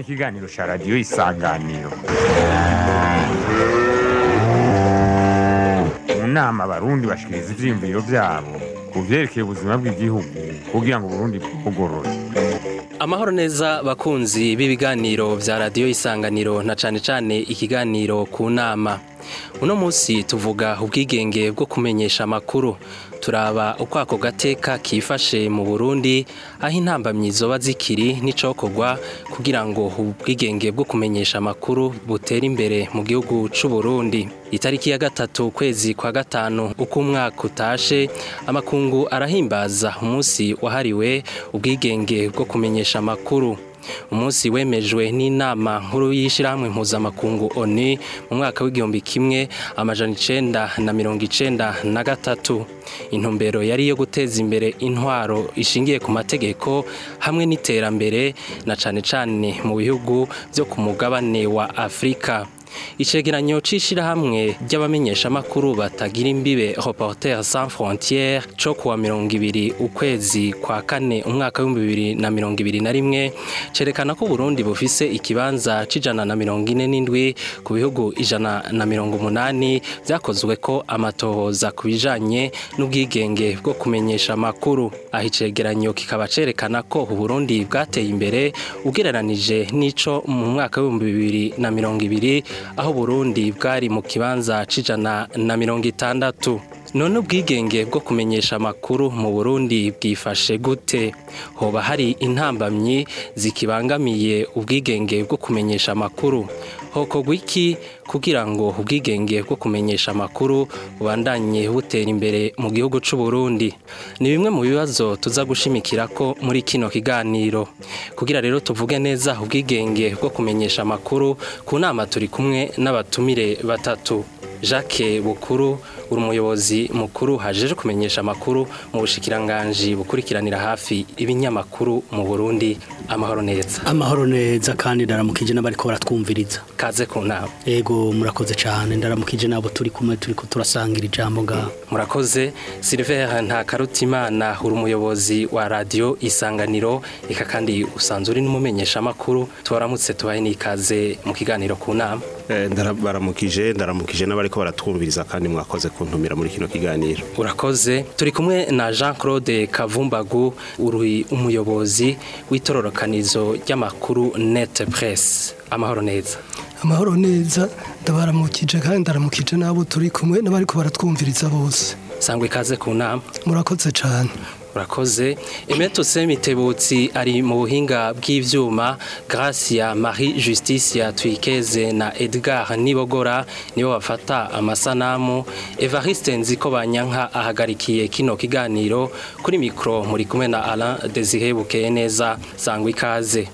ikiganiro cya radiyo isanganiro mu nama abarundi bashikiriza ivyiyumviro vyabo ku vyerekeye ubuzima bw'igihugu kugira ngo uburundi bwugorore Amahoro neza bakunzi b'ibiganiro vya radiyo isanganiro na cane cane ikiganiro ku nama. Uno musi tuvuga ubwigenge bwo kumenyesha amakuru. Turaba uko ako gateka kifashe mu Burundi aho intambamyi zoba zikiri n'icokorwa kugira ngo ubwigenge bwo kumenyesha amakuru butere imbere mu gihugu c'u Burundi. Itariki ya gatatu kwezi kwa gatanu uko umwaka utashe amakungu arahimbaza umunsi wahariwe ubwigenge bwo kumenyesha amakuru. Umunsi wemejwe n'inama nkuru y'ishirahamwe mpuzamakungu ONU mu mwaka w'igihumbi kimwe amajana icenda na mirongo icenda na gatatu. Intumbero yari iyo guteza imbere intwaro ishingiye ku mategeko hamwe n'iterambere na cane cane mu bihugu vyo ku mugabane wa Afrika. Icegeranyo c'ishirahamwe ry'abamenyeshamakuru batagira imbibe Reporters sans frontières co kuwa mirongo ibiri ukwezi kwa kane umwaka w'ibihumbi bibiri na mirongo ibiri na rimwe cerekana ko Burundi bufise ikibanza c'ijana na mirongo ine n'indwi ku bihugu ijana na mirongo umunani vyakozwe ko amatohoza ku bijanye n'ubwigenge bwo kumenyesha amakuru aho icegeranyo kikaba cerekana ko Uburundi bwateye imbere ugereranije n'ico mu mwaka w'ibihumbi bibiri na mirongo ibiri aho Burundi bwari mu kibanza c'ijana na mirongo itandatu none ubwigenge bwo kumenyesha amakuru mu Burundi bwifashe gute hoba hari intambamyi zikibangamiye ubwigenge bwo kumenyesha amakuru hokorwa iki kugira ngo ubwigenge bwo kumenyesha amakuru bubandanye butera imbere mu gihugu c'u Burundi ni bimwe mu bibazo tuza gushimikira ko muri kino kiganiro kugira rero tuvuge neza ubwigenge bwo kumenyesha amakuru ku nama turi kumwe n'abatumire batatu Jacques Bukuru uri umuyobozi mukuru hajeje kumenyesha amakuru mu bushikiranganji bukurikiranira hafi ibinyamakuru mu Burundi amahoro neza amahoro neza kandi ndaramukije n'abariko baratwumviriza kaze ku nama ego murakoze cyane ndaramukije nabo turi kumwe turi ko turasangira ijambo ngaho murakoze Silver Ntakarutimana uri umuyobozi wa radio Isanganiro eka kandi usanzwe uri n'umumenyesha amakuru tubaramutse tubaye n'ikaze mu kiganiro ku nama ndabaramukije ndaramukije n'abariko baratwumviriza kandi mwakoze kuntumira muri kino kiganiro urakoze turi kumwe na Jean Claude Kavumbagu uri umuyobozi w'itororokanizo ry'amakuru Net Press amahoro neza amahoro neza ndabaramukije kandi ndaramukije n'abo turi kumwe n'abariko baratwumviriza bose sangwe ikaze ku nama murakoze cyane urakoze Emeto Semitebutsi ari mu buhinga bw'ivyuma Gracia Marie Justicia Twikeze na Edgar Nibogora nibo bafata amasanamu Evariste Nziko Banyanka ahagarikiye kino kiganiro kuri mikro muri kumwe na Alain Desire Bukeye neza sangwa ikaze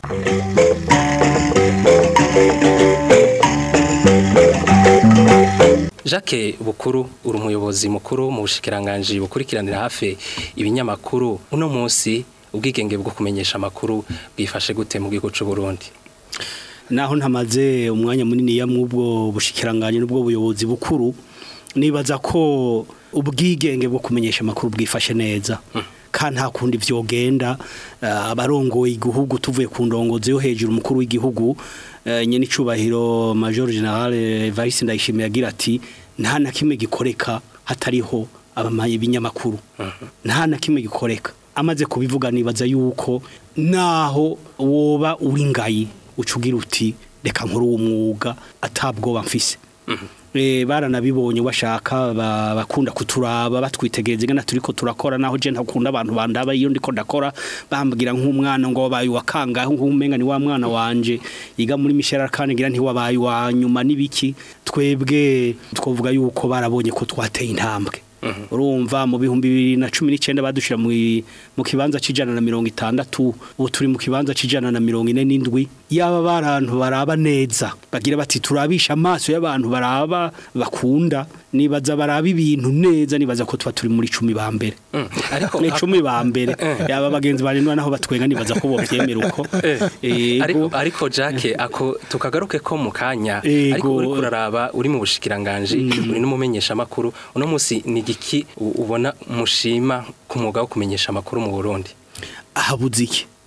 Jacques Bukuru uri umuyobozi mukuru mu bushikiranganje bukurikiranira hafi ibinyamakuru uno munsi ubwigenge bwo kumenyesha amakuru bwifashe gute mu gihugu c'u Burundi naho ntamaze umwanya munini ya mwubwo bushikiranganje n'ubwo buyobozi bukuru nibaza ko ubwigenge bwo kumenyesha amakuru bwifashe neza kandi nta kundi vyogenda abarongoye igihugu tuvuye ku ndongozi yo hejuru umukuru w'igihugu nyene icubahiro major general Evariste Ndayishimiye agira ati nta na kimwe gikoreka hatariho abamaye ibinyamakuru nta na kimwe gikoreka amaze kubivuga nibaza yuko naho woba uri ngayi ucugira uti reka nkuru umwuga atabwoba mfise baranabibonye washaka bakunda kuturaba batwitegereza ingana turiko turakora naho je ntakunda abantu bandaba iyo ndiko ndakora bambwira nk'umwana ngo wabaye wakanga nk'umenga ni wa mwana wanje yiga muri Michel kandi ngira nti wabaye wa nyuma nibiki twebwe twovuga yuko barabonye ko twateye intambwe urumva mu bihumbi bibiri na cumi n'icyenda badushira mu kibanza c'ijana na mirongo itandatu ubu turi mu kibanza c'ijana na mirongo ine n'indwi yaba barantu baraba neza bagira bati turabisha amaso y'abantu baraba bakunda nibaza baraba ibintu neza nibaza ko tuba turi muri cumi ba mbere ariko ni cumi ba mbere yaba bagenzi barindwa naho batwenga nibaza ko bovyemera uko ariko ariko Jacques ako tukagaruke ko mu kanya Ego. ariko uri kuraraba uri mu bushikiranganje uri n'umumenyesha makuru uno musi ni giki ubona mushima ku mwuga wo kumenyesha amakuru mu Burundi ahabuze iki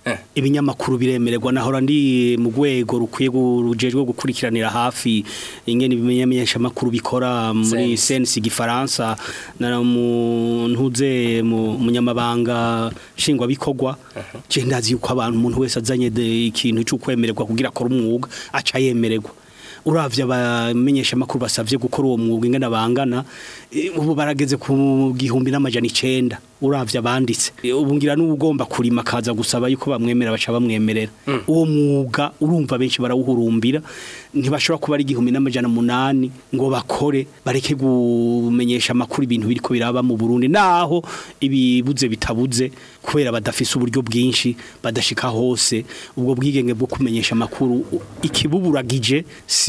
Eh. ibinyamakuru biremererwa nahora ndi mu rwego rukwiye gu- rujejwe gukurikiranira hafi ingene ibimenyesha makuru bikora muri Sense. sense igifaransa na mu ntuze mu munyamabanga nshingwa bikorwa je ndazi yuko abantu umuntu wese azanye de- ikintu cyo kwemererwa kugira akora umwuga aca yemererwa uravye abamenyesha makuru basavye gukora uwo mwuga ingene bangana eh, ubu barageze ku gihumbi n'amajana icenda uravye abanditse Eh, ubu ngira n'ugomba kurima akaza gusaba yuko bamwemera baca bamwemerera uwo mwuga urumva benshi barawuhurumbira ntibashobora kuba ari igihumbi n'amajana munani ngo bakore bareke gumenyesha amakuru ibintu biriko biraba mu Burundi naho ibibuze bitabuze kubera badafise uburyo bwinshi badashika hose ubwo bwigenge bwo kumenyesha amakuru u- ikibuburagije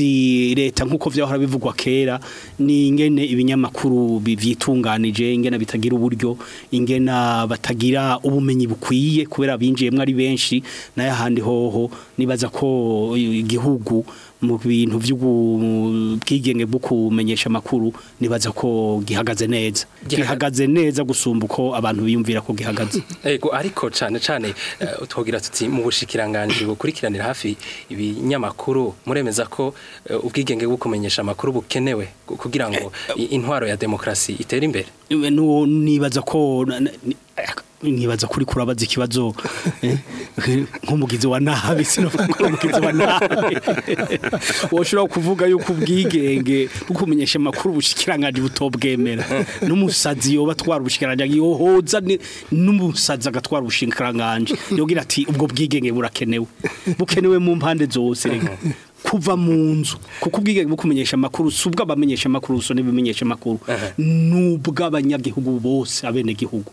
si leta nkuko vyahora bivugwa kera ni ingene ibinyamakuru bivyitunganije ingene bitagira uburyo ingena batagira ubumenyi bukwiye kubera binjiyemwe ari benshi nayo ahandi hoho nibaza ko igihugu mu bintu by'ubwigenge bwo kumenyesha amakuru nibaza ko gihagaze neza Gihaga- gihagaze neza gusumba uko abantu biyumvira ko gihagaze Ego ariko cane cane eh, twogira tuti mu bushikiranganje bukurikiranira hafi ibinyamakuru muremeza ko eh, ubwigenge bwo kumenyesha amakuru bukenewe ku- kugira ngo i- intwaro ya demokrasi itere imbere nuwo nibaza ko na- na- ni- nibaza kuri kurabaza ikibazo eh, nk'umugizi wa nabi sinovuga ko umugizi wa nabi woshobora kuvuga yuko ubwigenge bwo kumenyesha amakuru ubushikiranganje butobwemera n'umusazi yoba atwara ubushikiranganje yohoza ni- n'umusazi agatwara ubushikiranganje yogira ati ubwo bwigenge burakenewe bukenewe mu mpande zose rega kuva mu nzu kuko ubwigenge bwo kumenyesha amakuru si ubw'abamenyesha amakuru so n'ibimenyesha amakuru ni ubw'abanyagihugu bose abenegihugu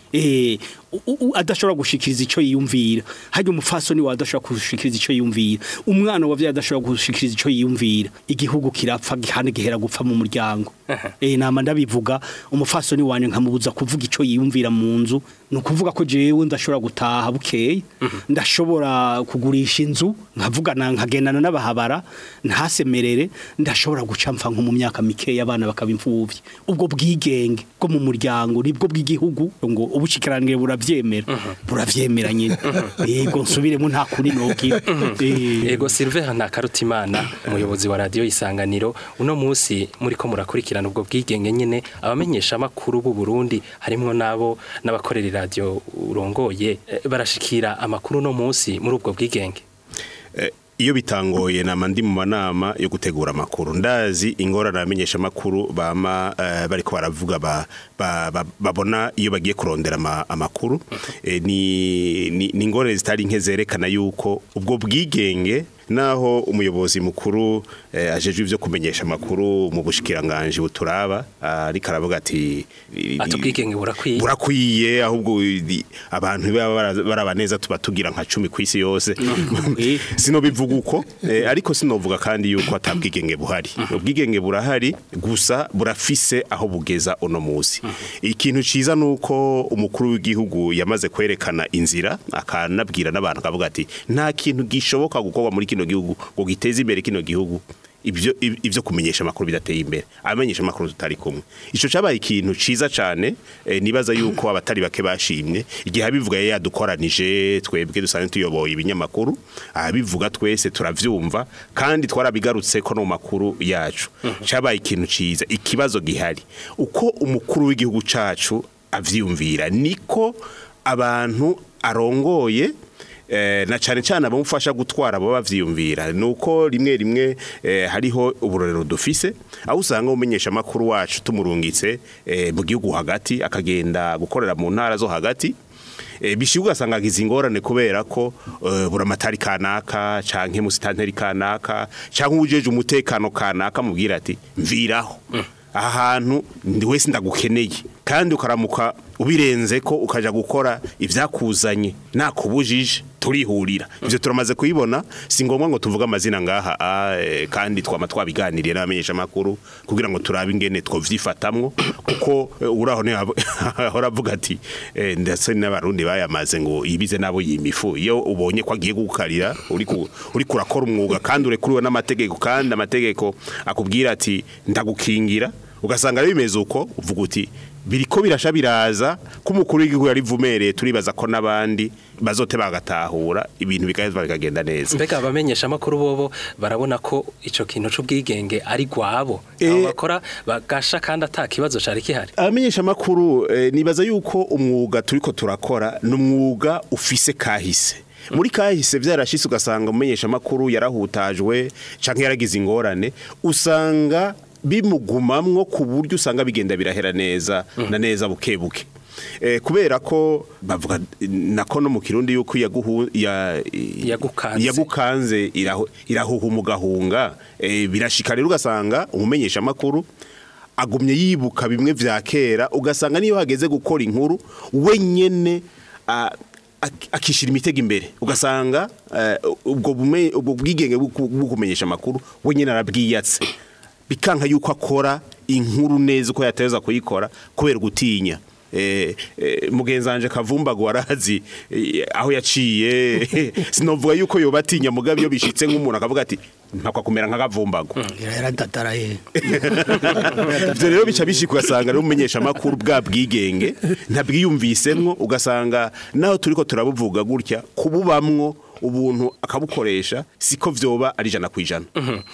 eh u- u- adashobora gushikiriza ico yiyumvira harya umufasoni wa adashobora gushikiriza ico yiyumvira umwana wa adashobora gushikiriza ico yiyumvira igihugu kirapfa gihane gihera gupfa mu muryango eh nama ndabivuga umufasoni wanje nkamubuza kuvuga ico yiyumvira mu nzu ni ukuvuga ko jewe ndashobora gutaha bukeye ndashobora kugurisha inzu nkavugana nkagendana n'abahabara ntasemerere ndashobora guca mfa nko mu myaka mikeya abana bakaba imfuvyi ubwo bwigenge bwo mu muryango nibwo bw'igihugu ngo ubushikirangire buravyemera buravyemera nyine yego nsubiremo nta kuri nogira Eh, Ego Silver Ntakarutimana umuyobozi wa radio Isanganiro uno musi muri ko murakurikirana ubwo bwigenge nyene abamenyesha amakuru b'u Burundi harimwo nabo n'abakorera radio urongoye eh, barashikira amakuru no musi muri ubwo bwigenge Eh, iyo bitangoye nama ndi mu manama yo gutegura amakuru ndazi ingorane abamenyesha amakuru bama eh, bariko baravuga ba, ba, ba, babona iyo bagiye kurondera ama, amakuru eh, ni, ni, ni ingorane zitari nke zerekana yuko ubwo bwigenge naho umuyobozi mukuru eh, ajejwe ivyo kumenyesha amakuru mu bushikiranganje buturaba ariko aravuga ati ati ubwigenge burakwiye burakwiye ahubwo i- abantu baba bara- baraba neza tuba tugira nka cumi ku isi yose Eh. sino bivuga uko eh, ariko sinovuga kandi yuko atabwigenge buhari ubwigenge burahari gusa burafise aho bugeza uno musi ikintu ciza nuko umukuru w'igihugu yamaze kwerekana inzira akanabwira n'abantu akavuga ati nta kintu gishoboka gukorwa muri kino gihugu ngo giteze imbere kino gihugu ibyo ibyo kumenyesha amakuru bidateye imbere abamenyesha amakuru tutari kumwe ico cabaye ikintu ciza cane eh, nibaza yuko abatari bake bashimye igihe abivuga yari yadukoranije twebwe dusanzwe tuyoboye ibinyamakuru abivuga twese turavyumva kandi twarabigarutse ko no mu makuru yacu cabaye ikintu ciza ikibazo gihari uko umukuru w'igihugu cacu avyumvira niko abantu arongoye Eh, na cyane cyane abamufasha gutwara abo bavyiyumvira nuko rimwe rimwe eh, hariho uburorero dufise aho usanga umenyesha amakuru wacu tumurungitse eh, mu gihugu hagati akagenda gukorera mu ntara zo hagati eh, bishibuka ugasanga agize ingorane kubera ko eh, buramatari kanaka canke musitanteri kanaka canke ujeje umutekano kanaka mubwira ati mviraho aha hantu ndi wese ndagukeneye kandi ukaramuka ubirenze ko ukaja gukora ivyakuzanye nakubujije turihurira ivyo turamaze kuyibona si ngombwa ngo tuvuge amazina ngaha ah, eh, kandi twama twabiganiriye n'abamenyesha makuru kugira ngo turabe ingene twovyifatamwo kuko eh, uraho ne ahora avuga ati eh, ndetse n'abarundi bayamaze ngo ibize nabo yimifu iyo ubonye ko agiye gukarira uri ku- uri kurakora umwuga kandi urekuriwe n'amategeko kandi amategeko akubwira ati ndagukingira ugasanga rero bimeze uko uvuga uti biriko birasha biraza ko umukuru w'igihugu yarivumereye turibaza ko n'abandi bazote bagatahura ibintu bigaheza bikagenda neza mbega abamenyesha amakuru bobo barabona ko ico kintu c'ubwigenge ari gwabo Eh. abo bakora bagasha kandi ata kibazo cari kihari abamenyesha amakuru eh, nibaza yuko umwuga turiko turakora ni umwuga ufise kahise muri kahise vyarashitse ugasanga umumenyesha amakuru yarahutajwe canke yaragize ingorane usanga bimugumamwo ku buryo usanga bigenda birahera neza na neza buke buke Eh, kubera ko bavuga nako no mu kirundi yuko yaguhu ya Yagukanze. yagukanze irahu- irahuha umugahunga eh, birashika rero ugasanga umumenyesha amakuru agumye yibuka bimwe vya kera ugasanga niyo hageze gukora inkuru wenyene a- ak- akishira imitego imbere ugasanga eh, ubwo bume- ubwo bwigenge bwo ku- bwo kumenyesha amakuru wenyene arabwiyatse bikanka yuko akora inkuru neza uko yateza kuyikora kubera gutinya Eh, eh, mugenzi wanje kavumbago warazi eh, aho yaciye sinovuga yuko yoba atinya mugabe iyo bishitse nk'umuntu akavuga ati mpakwa kumera nka kavumbago yaradataraye ivyo rero bica bishika ugasanga rero umumenyesha amakuru bwa bwigenge ntabwiyumvisemwo ugasanga naho turiko turabuvuga gutya kububamwo ubuntu akabukoresha siko vyoba ari ijana kwijana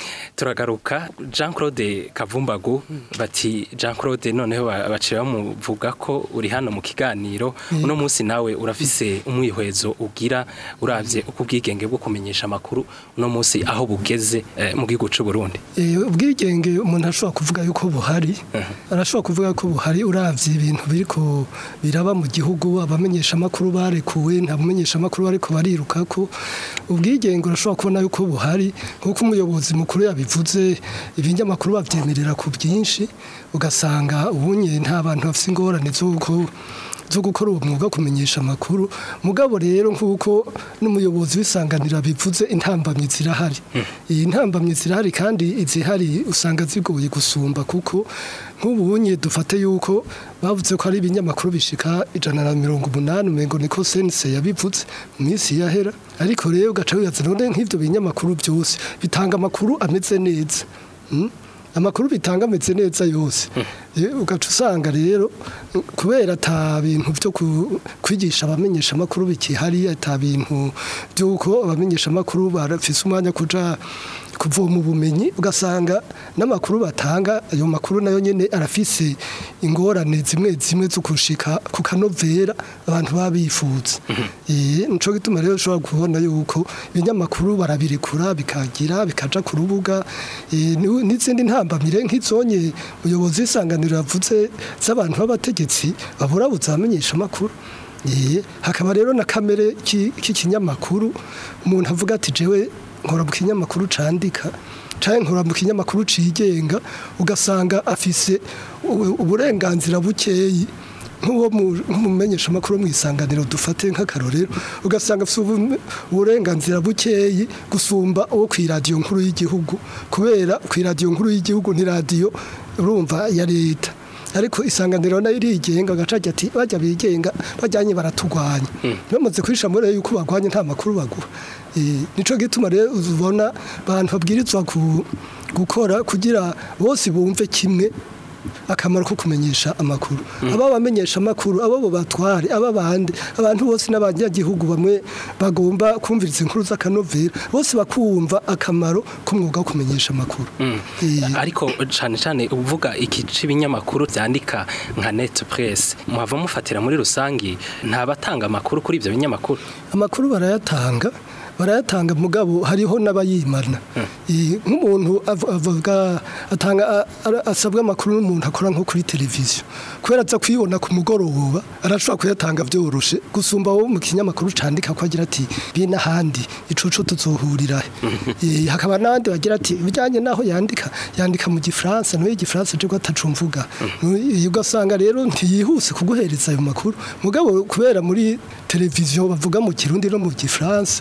turagaruka Jean Claude Kavumbagu bati Jean Claude noneho ba- baciye bamuvuga ko uri hano mu kiganiro uno munsi nawe urafise umwihwezo ugira uravye uko ubwigenge bwo kumenyesha amakuru uno munsi aho bugeze eh, mu gihugu c'u Burundi Eh, ubwigenge umuntu ashobora kuvuga yuko buhari arashobora kuvuga ko buhari uravye ibintu biriko biraba mu gihugu abamenyesha amakuru barekuwe nta bamenyesha amakuru bariko bariruka ko ubwigenge urashobora kubona yuko buhari nk'uko umuyobozi mukuru yabivuze ibinyamakuru bavyemerera ku byinshi ugasanga ubunye nta bantu bafite ingorane z'uko zo gukora uwo mwuga wo kumenyesha amakuru mugabo rero nk'uko n'umuyobozi w'isanganira bivuze intambamyi zirahari iyi ntambamyi zirahari kandi izihari usanga zigoye gusumba kuko nk'ubunye dufate yuko bavuze ko ari ibinyamakuru bishika ijana na mirongo umunani umengo niko sense yabivuze mu minsi yahera ariko rero ugaca wibaza none nk'ivyo binyamakuru byose bitanga amakuru ameze neza Mm? amakuru bitanga ameze neza yose Eh, ugaca usanga rero eh, kubera ata bintu byo ku- kwigisha abamenyesha amakuru bikihari ata bintu by'uko abamenyesha amakuru barafise umwanya kuja kuvoma ubumenyi ugasanga n'amakuru batanga ayo makuru nayo nyene arafise ingorane zimwe zimwe zo kushika ku kanovera abantu baba bifuza eh nico gituma rero ushobora kubona yuko ibinyamakuru barabirekura bikagira bikaja ku rubuga eh, ni- n'izindi ntambamire nk'izonye umuyobozi w'isanganiro yavuze z'abantu b'abategetsi baburabuza abamenyesha amakuru Eh, hakaba rero na kamere ki- k'ikinyamakuru umuntu avuga ati jewe nkora mu kinyamakuru candika canke nkora mu kinyamakuru cigenga ugasanga afise u- uburenganzira bukeyi nk'uwo mu- nk'umumenyesha amakuru mu isanganiro dufate nk'akarorero ugasanga afise ubu- uburenganzira bukeyi gusumba uwo ku iradiyo nkuru y'igihugu kubera ku iradiyo nkuru y'igihugu ni radiyo urumva ya leta ariko isanganiro nayo irigenga agacaga ati bajya bigenga bajyanye baratugwanya bamaze kwisha muri yuko bagwanye nta makuru baguha Eh, nico gituma rero uzubona abantu babwirizwa ku- gukora kugira bose bumve kimwe akamaro ko kumenyesha amakuru aba bamenyesha amakuru abo bo batware aba bande abantu bose n'abanyagihugu bamwe bagomba kumviriza inkuru z'akanovera bose bakumva akamaro k'umwuga wo kumenyesha amakuru Eh, ariko cyane cyane uvuga iki c'ibinyamakuru byandika nka net press muhava mufatira muri rusangi nta batanga amakuru kuri ibyo binyamakuru amakuru barayatanga barayatanga mugabo hariho n'abayimana Eh, nk'umuntu av- avuga atanga a- ara- asabwa amakuru n'umuntu akora nko kuri televiziyo kubera aza kuyibona ku mugoroba arashobora kuyatanga byoroshe gusumba wo mu kinyamakuru candika ko agira ati bi n'ahandi icucu tuzohurira he." Eh, hakaba n'abandi bagira ati bijyanye n'aho yandika yandika mu gifaransa nawe igifaransa je ko atacumvuga Eh, ugasanga rero ntiyihuse kuguhereza ayo makuru mugabo kubera muri televiziyo bavuga mu kirundi no mu gifaransa kandi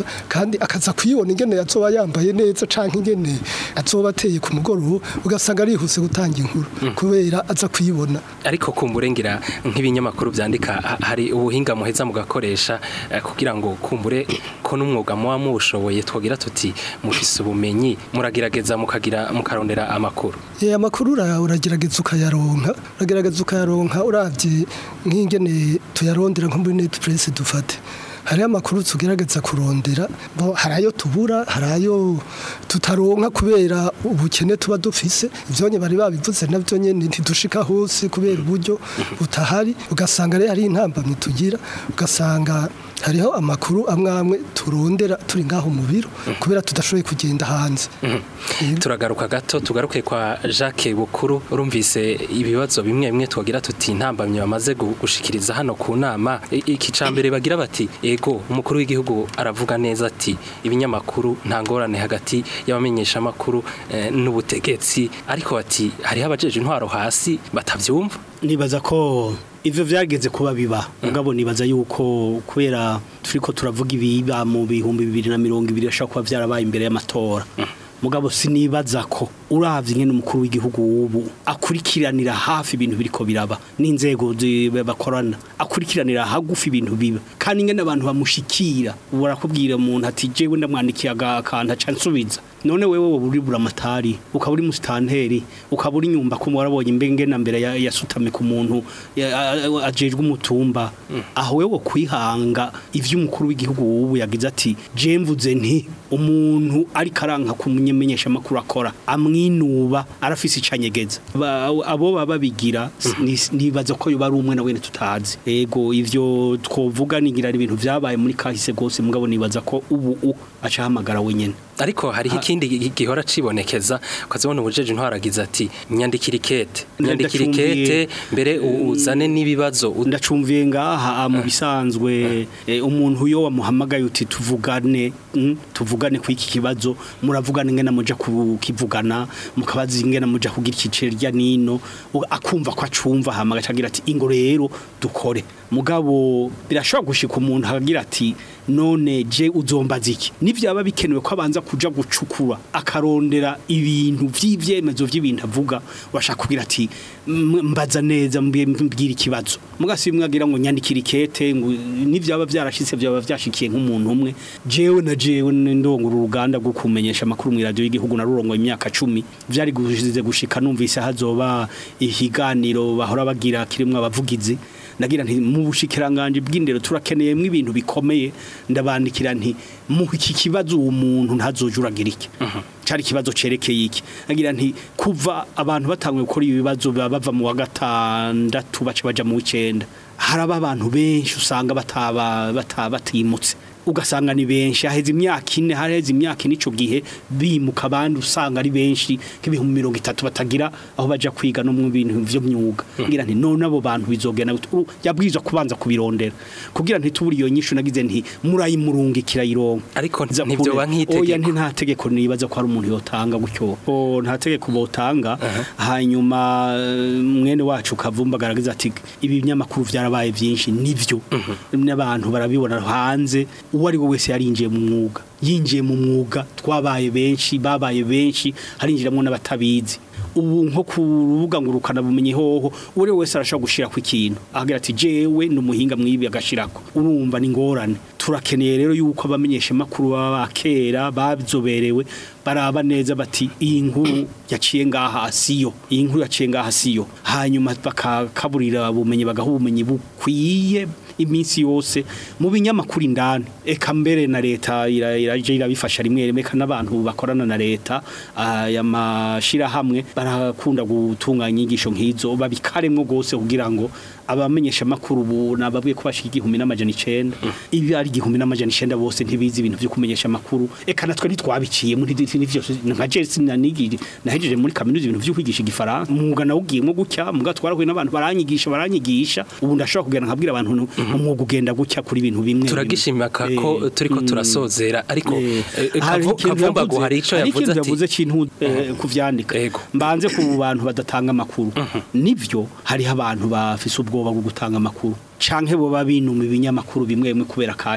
kandi akaza kuyibona ingene yazoba yambaye neza canke ingene azoba ateye ku mugoroba ugasanga arihuse gutanga inkuru kubera aza kuyibona ariko kumbure ngira nk'ibinyamakuru byandika ha- hari ubuhinga muheza mugakoresha eh, kugira ngo kumbure ko n'umwuga muba muwushoboye twogira tuti mufise ubumenyi muragerageza mukagira mukarondera amakuru Eh amakuru ura- uragerageza ukayaronka uragerageza ukayaronka uravye nk'ingene tuyarondera nko muri net press dufate hari amakuru tugerageza kurondera bo hari ayo tubura hari ayo tutaronka kubera ubukene tuba dufise ivyonye bari babivuze navyo nyene ntidushika hose kubera uburyo butahari ugasanga rero hari intambamyi tugira ugasanga hariho amakuru amwe amwe turondera turi ngaho mu biro kubera tudashoboye kugenda hanze Yego. turagaruka gato tugaruke kwa Jacques Bukuru urumvise ibibazo bimwe bimwe twagira tuti ntambamye bamaze gu- gushikiriza hano ku nama I- iki cambere bagira bati ego umukuru w'igihugu aravuga neza ati ibinyamakuru nta ngorane hagati y'abamenyesha makuru eh, n'ubutegetsi ariko bati hariho abajeje intwaro hasi batavyumva nibaza ko ivyo vyageze kuba biba mugabo nibaza yuko kubera turiko turavuga ibiba mu bihumbi bibiri na mirongo ibiri ashobora kuba vyarabaye imbere y'amatora mugabo sinibaza ko uravye ingene umukuru w'igihugu ubu akurikiranira hafi ibintu biriko biraba n'inzego zi- bakorana akurikiranira hagufi ibintu biba kandi ingene abantu bamushikira ubu barakubwira umuntu ati jewe ndamwandikiye akantu aca nsubiza none wewe wowe uri buramatari ukaba uri musitanteri ukaba uri nyumba ko warabonye imbenge na mbere ya- yasutame ku muntu ya- a- ajejwe umutumba aho wewe kwihanga ivy'umukuru w'igihugu ubu yagize ati je mvuze nti umuntu ari karanka kumumenyesha makuru akora amwinuba arafise icanyegeza Ba- abo baba babigira ni- nibaza ko yoba ari umwe na wene tutazi ego ivyo twovuga nigira ari ibintu vyabaye muri kahise gose mugabo nibaza ko ubu u aca hamagara wenyene ariko hariho ikindi gi- gihora cibonekeza ukazibona ubujeje intwaro agize ati nyandikira ikete nyandikira ikete mbere u- uzane n'ibibazo u- ndacumviye ngaha mu bisanzwe eh, umuntu yo wamuhamagaye uti tuvugane mm, tuvugane ku iki kibazo muravugana ingena muja kukivugana mukabaza ingena muja kugira ikicere rya nino u- akumva ko acumva hama agacagira ati ingo rero dukore mugabo birashobora gushika umuntu akagira ati none je uzombaza iki nivyaba bikenewe ko abanza kuja gucukura akarondera ibintu vy'ivyemezo vy'ibintu avuga washaka kugira ati "M- mbaza neza mbi- mbwira ikibazo mugasi mwagira ngo nyandikira ikete ngo nivyaba vyarashitse vyaba vyashikiye nk'umuntu umwe jewe na jewe ndongura uruganda rwo kumenyesha amakuru mu radio y'igihugu narurongoye imyaka 10 vyari guzize gushika numvise hazoba ihiganiro bahora bagira kirimwe abavugizi nagira nti mu bushikiranganje bw'indero turakeneyemo ibintu bikomeye ndabandikira nti mu iki kibazo uwo muntu ntazojuragira iki cari ikibazo cerekeye iki nagira nti kuva abantu batanguye gukora ibibazo baba bava mu wa gatandatu baca baja mu w'icenda haraba abantu benshi usanga bataba bataba batimutse ugasanga ni benshi haheze imyaka ine hareze imyaka ine ico gihe bimuka abandi usanga ari benshi nk'ibihumbi mirongo itatu batagira aho baja kwiga no mu bintu vyo myuga ngira nti none abo bantu bizogenda gute? Uru- yabwirizwa kubanza kubirondera kugira nti tuburi iyo nyishu nagize nti murayimurungikira ironka ariko Nza ntivyoba kure. oya nk'itegeko nti nta tegeko nibaza ko hari umuntu yotanga gutyo o nta tegeko botanga hanyuma eh, mwene wacu kavumba garagaza ati ibi binyamakuru vyarabaye vyinshi nivyo n'abantu barabibona hanze uwo ari we wese yarinjiye mu mwuga yinjiye mu mwuga twabaye benshi babaye benshi harinjiramwo n'abatabizi ubu nko ku rubuga ngo rukana bumenye hoho uri wese arashobora gushira ku ikintu ahagira ati jewe ni umuhinga mwibi agashirako urumva ni ngorane turakeneye rero yuko abamenyesha makuru baba bakera babizoberewe baraba neza bati iyi nkuru yaciye ngaha siyo iyi nkuru yaciye ngaha siyo hanyuma bakakaburira ubumenyi bagaha ubumenyi bukwiye iminsi yose mu binyamakuru indani eka mbere na leta ira- iraje irabifasha rimwe rimwe kandi n'abantu bakorana na leta aya mashirahamwe barakunda gutunganya inyigisho nk'izo babikaremwo gose kugira ngo abamenyesha makuru ubu nababwiye ko bashika igihumbi n'amajana icenda ibi ari igihumbi n'amajana icenda bose ntibizi ibintu vyo kumenyesha makuru eka natwe ntitwabiciyemo ntivyo nka je sinanigiri nahejeje muri kaminuza ibintu vyo kwigisha igifaransa umwuga nawugiyemo gutya muga twarahuye n'abantu baranyigisha baranyigisha ubu ndashobora kugenda nkabwira abantu nti umwuga ugenda gutya kuri ibintu bimwe turagishimaka Eh, ko turiko mm. turasozera ariko Eh, eh, hari Kavu- ikintu kavumbagu yavuze- hari ico hari yavuze ikintu ati yavuze kintu eh, kuvyandika Yego. mbanze ku bantu badatanga amakuru nivyo hariho abantu bafise ubwoba bwo gutanga amakuru canke bo babinuma ibinyamakuru bimwe bimwe kubera kahise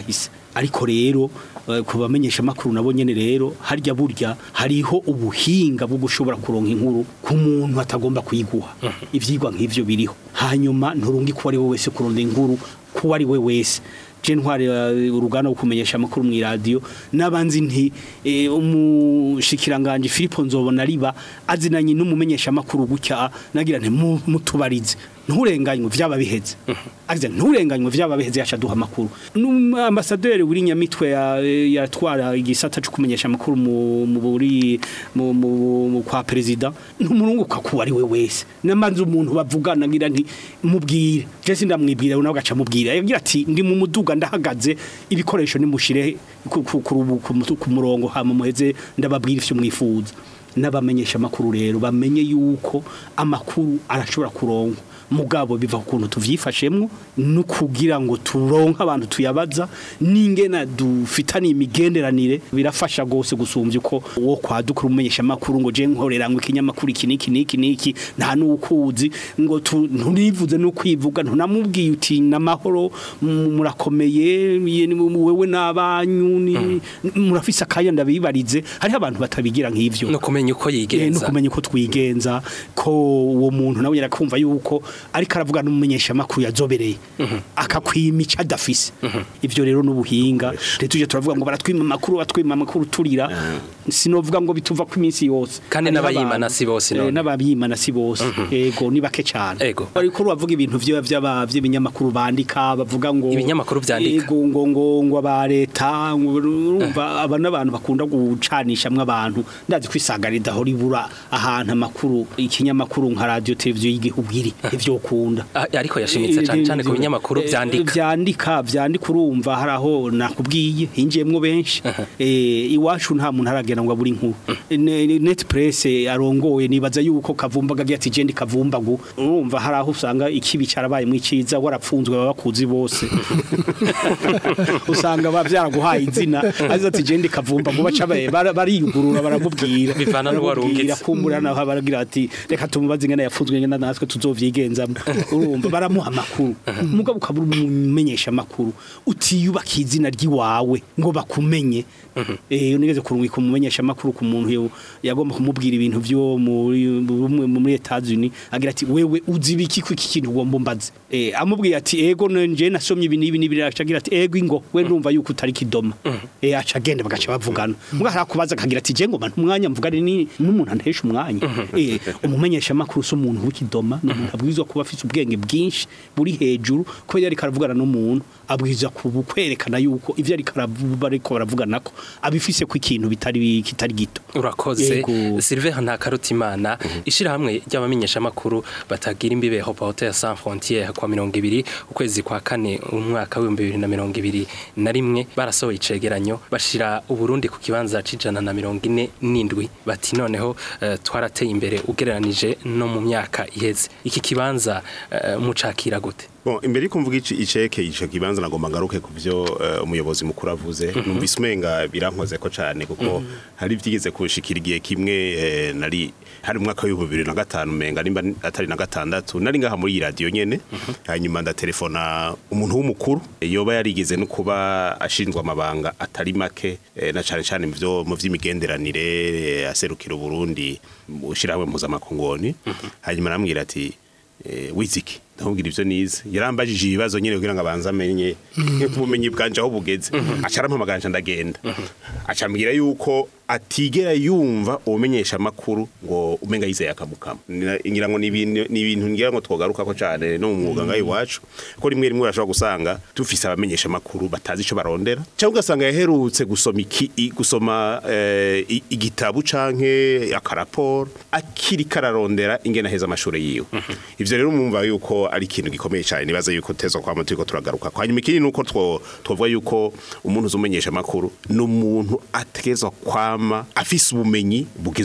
ariko rero eh, ku bamenyesha makuru nabo nyene rero harya burya hariho ubuhinga bwo gushobora kuronka inkuru ku muntu atagomba kuyiguha ivyigwa nk'ivyo biriho hanyuma nturungi ko ari we wese kuronda inkuru ko ari we wese je ntware eh, uruganda rwo kumenyesha amakuru mu radio nabanzi nti eh, umushikiranganje Philippe Nzobona riba azinanye n'umumenyesha amakuru gutya nagira nti mu- mutubarize nturenganywe vyaba biheze agize nturenganywe vyaba biheze yacha duha amakuru n'ambasaderi wuri nyamitwe ya- yatwara igisata cyo kumenyesha amakuru mu mu buri mu, mu, mu kwa president ntumurunguka kuba ari we wese namanze umuntu bavugana ngira nti mubwire je sindamwibwira nawe gaca mubwira yagira ati ndi mu muduga ndahagaze ibikoresho nimushire ku, ku, ku, rubu- ku, mutu- ku murongo hama muheze ndababwira ivyo mwifuza n'abamenyesha amakuru rero bamenye yuko amakuru arashobora kuronkwa mugabo biva ku kuntu tuvyifashemwo no kugira ngo turonke abantu tuyabaza n'ingena dufitaniye imigenderanire birafasha gose gusumvya uko wo kwadukura umumenyesha makuru ngo je nkorera ngo ikinyamakuru iki niki niki niki nta nukuzi ngo tu- nturivuze no kwivuga ntunamubwiye uti namahoro mu- murakomeye ye- ni- wewe n'abanyu ni- murafise akanya ndabibarize hariho abantu batabigira nk'ivyo no kumenya uko Eh, no yigenza kumenya uko twigenza ko uwo muntu nawe yarakumva yuko ariko aravuga n'umumenyesha makuru yazobereye akakwima icyo adafise ivyo rero n'ubuhinga rero tuje turavuga ngo baratwima amakuru batwima amakuru turira sinovuga ngo bituva ku iminsi yose Kandi Hariho n'abayimana abantu- si bose eh, none. n'abayimana si bose ego ni bake cyane Ego. ariko uravuga ibintu vyo vy'aba vy'ibinyamakuru bandika bavuga ngo Ibinyamakuru vyandika. ego ngo ngo ngo aba leta ngo urumva aba n'abantu bakunda gucanishamwe abantu ndazi kwisagarida aho ribura ahantu amakuru ikinyamakuru nka radio televiziyo y'igihugu iri ivyo ukunda Ah, ariko yashimitse cyane cyane ku binyamakuru Eh, vyandika vyandika vyandika urumva hari aho nakubwiye hinjiyemwo benshi eh iwacu nta muntu aragenda ngo aburi inkuru Ne- ne- net press arongoye nibaza yuko kavumba gagiye ati je ndi kavumbagu urumva hari aho usanga ikibi carabaye mu iciza warapfunzwe baba bakuzi bose usanga bavyaraguhaye izina azi ati je ndi kavumbagu baca ba- bara- bariyugurura baramubwira Bivana n'uwo warungitse. Baramubwira, kumbura naho baragira ati reka tumubaze ingene yafunzwe ingene natwe tuzovyigenzamo urumva baramuha amakuru mugabo ukabura umumenyesha amakuru utiyubaka izina ry'iwawe ngo bakumenye eh unigeze kurungika umumenyesha amakuru ku muntu yo- yagomba kumubwira ibintu byo muri muri- muri Etats-Unis agira ati wewe uzi biki ku iki kintu ugomba mbaze eh amubwiye ati ego nje nasomye ibi nibi nibi acagira ati ego ingo we ndumva yuko utari kidoma eh aca agenda bagaca bavugana muga harakubaza akagira ati je ngoma ntumwanya mvugane ni n'umuntu antesha umwanya eh umumenyesha amakuru so umuntu w'ikidoma ni umuntu abwirizwa kuba afite ubwenge bwinshi buri hejuru ko yari karavugana n'umuntu abwirizwa kubu kwerekana yuko ivyo ari karavuga ariko baravugana ko abifise ku ikintu bitari kitari gito urakoze Yego. Sylvain Ntakarutimana ishirahamwe ry'abamenyesha makuru batagira imbibe Reporters sans frontières kwa 20 ukwezi kwa kane umwaka wa 2021 na rimwe barasohoye icegeranyo bashira uburundi ku kibanza cijana na 47 bati noneho eh, twarateye imbere ugereranije no mu myaka iheze iki kibanza eh, mucakira gute Bon, imbere yuko mvuga ici iceke ico kibanza nagomba ngaruke ku byo eh, umuyobozi mukuru avuze numvise umenga birankoze ko cyane kuko hari vyigeze kushikira igihe kimwe eh, nari hari mu mwaka wa 2005 umenga nimba atari na gatandatu nari ngaha muri iyi radio nyene hanyuma ndatelefona umuntu w'umukuru eh, yoba yarigeze no kuba ashinzwe amabanga atari make eh, na cyane cyane mu byo mu vy'imigenderanire eh, aserukira Burundi ushirahamwe mpuzamakongoni hanyuma aramwira ati eh, wiziki ndamubwira ivyo nize yarambajije ibibazo nyene kugira ngo abanze amenye ubumenyi bwanje aho bugeze aca arampamagara ndagenda aca ambwira yuko atigera yumva ubumenyesha amakuru ngo umenga yizeye akamukama Nira- ngira ngo ni ibintu ni ibintu ngira ngo twogaruka ko cyane no mu mwuga ngaho iwacu ko rimwe rimwe urashobora gusanga dufise abamenyesha amakuru batazi ico barondera cyangwa ugasanga yaherutse gusoma iki i- gusoma eh, i- igitabu canke akaraporo akiri kararondera ingene aheza amashuri yiwe ivyo rero mumva yuko ari ikintu gikomeye cyane nibaza yuko tezwa kwa turiko turagaruka kwa nyuma ikindi nuko two twovuga yuko umuntu uzumenyesha amakuru ni umuntu ategezwa kwama afise ubumenyi bugezweho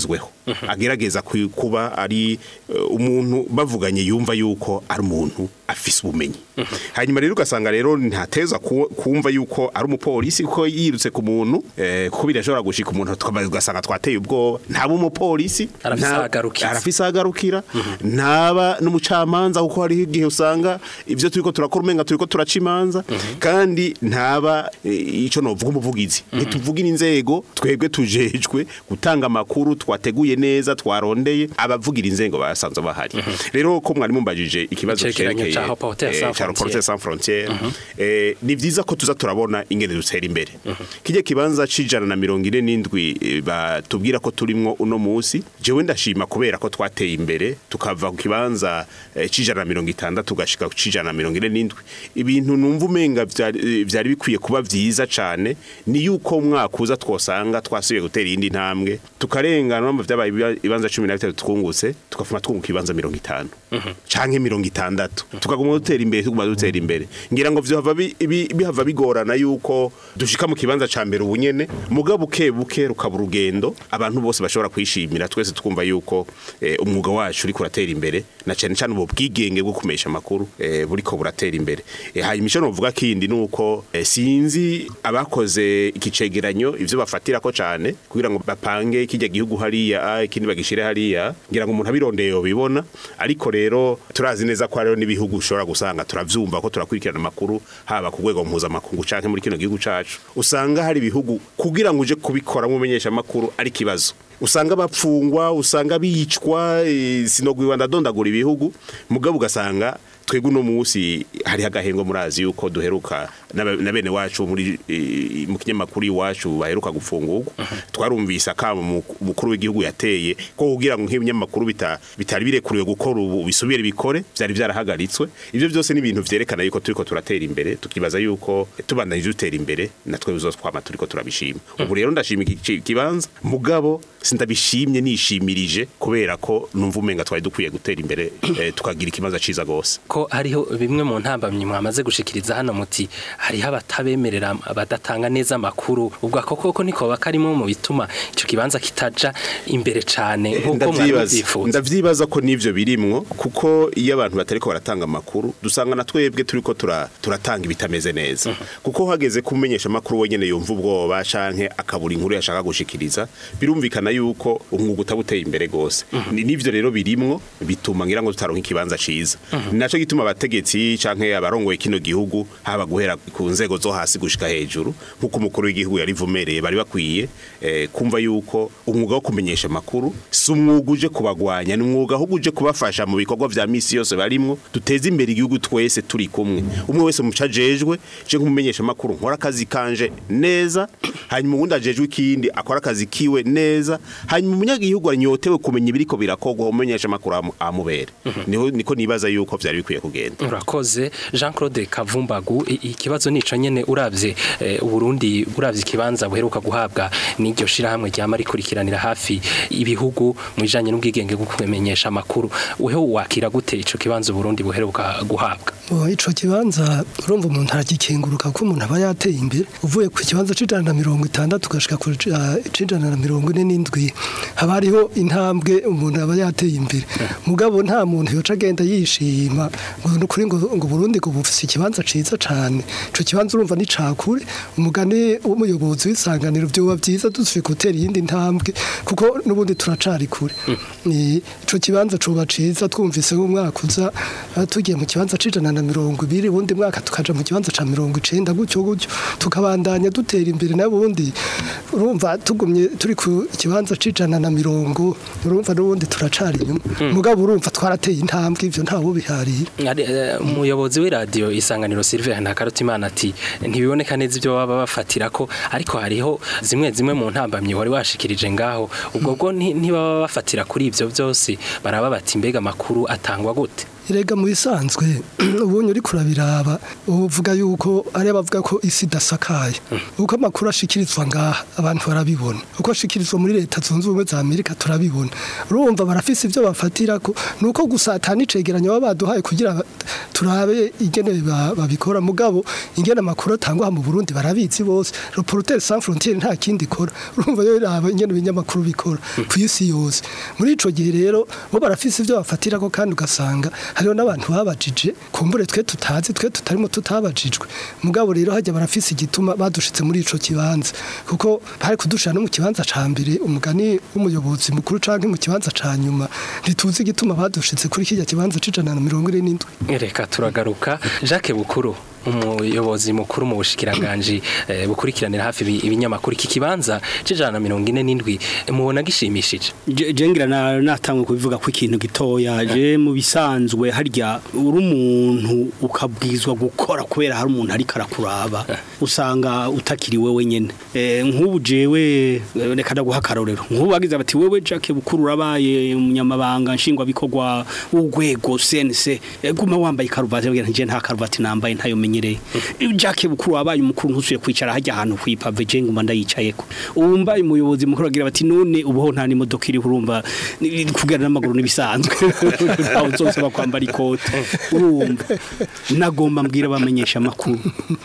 agerageza ku- kuba ari eh, umuntu bavuganye yumva yuko ari umuntu afise ubumenyi hanyuma rero ugasanga rero ntateza ku- kumva yuko ari umupolisi kuko yirutse ku muntu eh, kuko birashobora gushika umuntu tukaba- ugasanga twateye ubwoba ntaba umupolisi Arafise nta- ahagarukira. arafise ahagarukira ntaba n'umucamanza kuko hariho igihe usanga ibyo turiko turakora umenga turiko turaca imanza kandi ntaba eh, ico novuga umuvugizi ntituvugira inzego twebwe tujejwe gutanga amakuru twateguye neza twarondeye abavugira inzego basanzwe bahari rero ko mwari mumbajije ikibazo Icegeranyo cerekeye ca Reporters eh, sans ca Reporters Frontières. sans frontières eh, ni vyiza ko tuza turabona ingene dutera imbere kijya kibanza cijana na mirongo ine n'indwi eh, batubwira ko turimwo uno musi jewe ndashima kubera ko twateye imbere tukava ku kibanza eh, cijana na mirongo itandatu tugashika ku cijana na mirongo ine n'indwi ibintu numva umenga vyari eh, vyari bikwiye kuba vyiza cane ni yuko umwaka uza twosanga twasubiye gutera iyindi ntambwe tukarengana no vyabaye ibiba- ibibanza cumi na bitatu twungutse tukafuma twunguka ibibanza mirongo itanu canke mirongo itandatu tukaguma dutera imbere tuguma dutera imbere ngira ngo vyohava bi- bi- bihava bigorana yuko dushika mu kibanza ca mbere ubunyene mugabo buke buke rukaba urugendo abantu bose bashobora kwishimira twese twumva yuko eh, umwuga wacu uriko uratera imbere na cane cane ubu bwigenge bwo kumesha amakuru eh, buriko buratera imbere eh, hanyuma ico novuga kindi nuko eh, sinzi abakoze ikicegeranyo ivyo bafatirako cane kugira ngo bapange kijya gihugu hariya ah, ikindi bagishire hariya ngira ngo umuntu abirondeye yobibona ariko rero turazi neza ko hariho n'ibihugu ushobora gusanga turavyumva ko turakurikirana amakuru haba ku rwego mpuzamakungu canke muri kino gihugu cacu usanga hari ibihugu kugira ngo uje kubikora mu menyesha amakuru ari kibazo usanga bapfungwa usanga bicwa eh, sinogwiwa ndadondagura ibihugu mugabo ugasanga twebwe uno munsi hariho agahengo murazi yuko duheruka n'aba- na bene wacu muri eh, mu kinyamakuru iwacu baheruka gufungurwa twarumvise akamo mu- umukuru w'igihugu yateye ko kugira ngo nk'ibinyamakuru bita- bitari birekuriwe gukora ubu bisubire bikore byari byarahagaritswe ibyo byose ni ibintu vyerekana yuko turiko turatera imbere tukibaza yuko tubandanyije dutera imbere natwe bizotwama turiko turabishima ubu rero ndashima iki ki- kibanza mugabo sindabishimye nishimirije kubera ko numva umenga twari dukwiye gutera imbere eh, tukagira ikibanza ciza gose ko hariho bimwe mu ntambamyi mwamaze gushikiriza hano muti hariho abatabemerera badatanga neza amakuru ubwo ako koko niko karimo mu bituma ico kibanza kitaja imbere cane nk'uko mwari ndavyibaza muvyifuza ndavyibaza ko nivyo birimwo kuko iyo abantu batariko baratanga amakuru dusanga na twebwe turiko tura, turatanga ibitameze neza kuko hageze kumenyesha amakuru wenyene yumva ubwoba canke akabura inkuru yashaka gushikiriza birumvikana yuko umwuga utabuteye imbere gose Ni- nivyo rero birimwo bituma ngira ngo tutaronka ikibanza ciza ni naco gituma abategetsi canke abarongoye kino gihugu haba guhera ku nzego zo hasi gushika hejuru nk'uko umukuru w'igihugu yarivumereye bari bakwiye eh, kumva yuko umwuga wo kumenyesha amakuru si umwuga uje kubagwanya ni umwuga ahubwo uje kubafasha mu bikorwa vya misi yose barimwo duteze imbere igihugu twese turi kumwe umwe wese muca ajejwe je nk'umumenyesha amakuru nkora akazi kanje neza hanyuma uwundi ajejwe ikindi akora akazi kiwe neza hanyuma umunyagihugu anyotewe kumenya ibiriko birakorwa umumenyesha amakuru amu- amubere niho niko nibaza yuko vyari bikwiye kugenda urakoze jean claude kavumbagu i- ikibazo nico nyene uravye eh, uburundi uravye ikibanza buheruka guhabwa n'iryo shirahamwe ryama rikurikiranira hafi ibihugu mu bijanye n'ubwigenge bwo kumenyesha amakuru weho wakira gute ico kibanza uburundi buheruka guhabwa Oh, ico kibanza urumva umuntu aragikenguruka ko umuntu aba yateye imbere uvuye ku kibanza c'ijana na mirongo itandatu ugashika ku ca- c'ijana na mirongo ine n'indwi haba hariho intambwe umuntu aba yateye imbere mugabo nta muntu yoca agenda yishima ngo ni ukuri ngo ngo Burundi ngo bufise ikibanza ciza cane ico kibanza urumva ni cakure umugani w'umuyobozi w'isanganiro vyoba vyiza dusubiye gutera iyindi ntambwe kuko n'ubundi turacari kure Ni- ico kibanza coba ciza twumvise nk'umwaka uza ah, tugiye mu kibanza c'ijana na mirongo ibiri ubundi mwaka tukaja mu kibanza ca mirongo icenda gutyo gutyo tukabandanya dutera imbere n'ubundi urumva tugumye turi ku kibanza c'ijana na mirongo urumva n'ubundi turacari inyuma mugabo urumva twarateye intambwe ivyo ntawo biharira Ari, eh, umuyobozi w'iradiyo isanganiro Sylvain Ntakarutimana ati ntibiboneka neza ibyo baba bafatira ko ariko hariho zimwe zimwe mu ntambamyi wari washikirije ngaho ubwo bwo nti- ntibaba bafatira kuri ivyo byose baraba bati mbega amakuru atangwa gute Erega mu bisanzwe ubonye uri kurabiraba uvuga yuko ari abavuga ko isi idasakaye uko amakuru ashikirizwa ngaha abantu barabibona uko ashikirizwa muri leta zunze ubumwe za Amerika turabibona urumva barafise ibyo bafatira ko nuko gusa atani cegeranyo baba baduhaye kugira ba- turabe ingene ba- babikora mugabo ingene amakuru atangwa mu Burundi barabizi bose Reporters sans frontières nta kindi ikora urumva yo iraba ingene ibinyamakuru bikora ku isi yose muri ico gihe rero bo barafise ibyo bafatira ko kandi ugasanga hariho n'abantu babajije kumbure twe tutazi twe tutarimo tutabajijwe mugabo rero hajya barafise igituma badushitse muri ico kibanza kuko bari kudushira no mu kibanza ca mbere umugani w'umuyobozi mukuru canke mu kibanza ca nyuma ntituzi igituma badushitse kuri kijya kibanza c'ijana na mirongo ine n'indwi reka turagaruka jacques bukuru umuyobozi mukuru mu bushikiranganji eh, bukurikiranira hafi ibi- ibinyamakuru iki kibanza c'ijana na mirongo ine n'indwi mubona gishimishije Je- je ngira na natangwe kubivuga ko ikintu gitoya je mu bisanzwe harya uri umuntu ukabwizwa gukora kubera hari umuntu ariko arakuraba usanga utakiri wewe nyene Eh, nk'ubu jewe eh, reka ndaguha akarorero nk'ubu bagize bati wewe Jacques Bukuru urabaye umunyamabanga nshingwa bikorwa w'urwego CNC Eh, guma wambaye karuvati bagira nje nta karuvati nambaye ntayo menyereye Jacques Bukuru wabaye umukuru ntusuye kwicara hajya ahantu kwipave je nguma ndayicayeko uwumbaye umuyobozi mukuru agira bati none ubuho nta n'imodoka iri urumva ni- kugana n'amaguru nibisanzwe aho uzosaba kwambara ikote urumva nagomba mbwira abamenyesha amakuru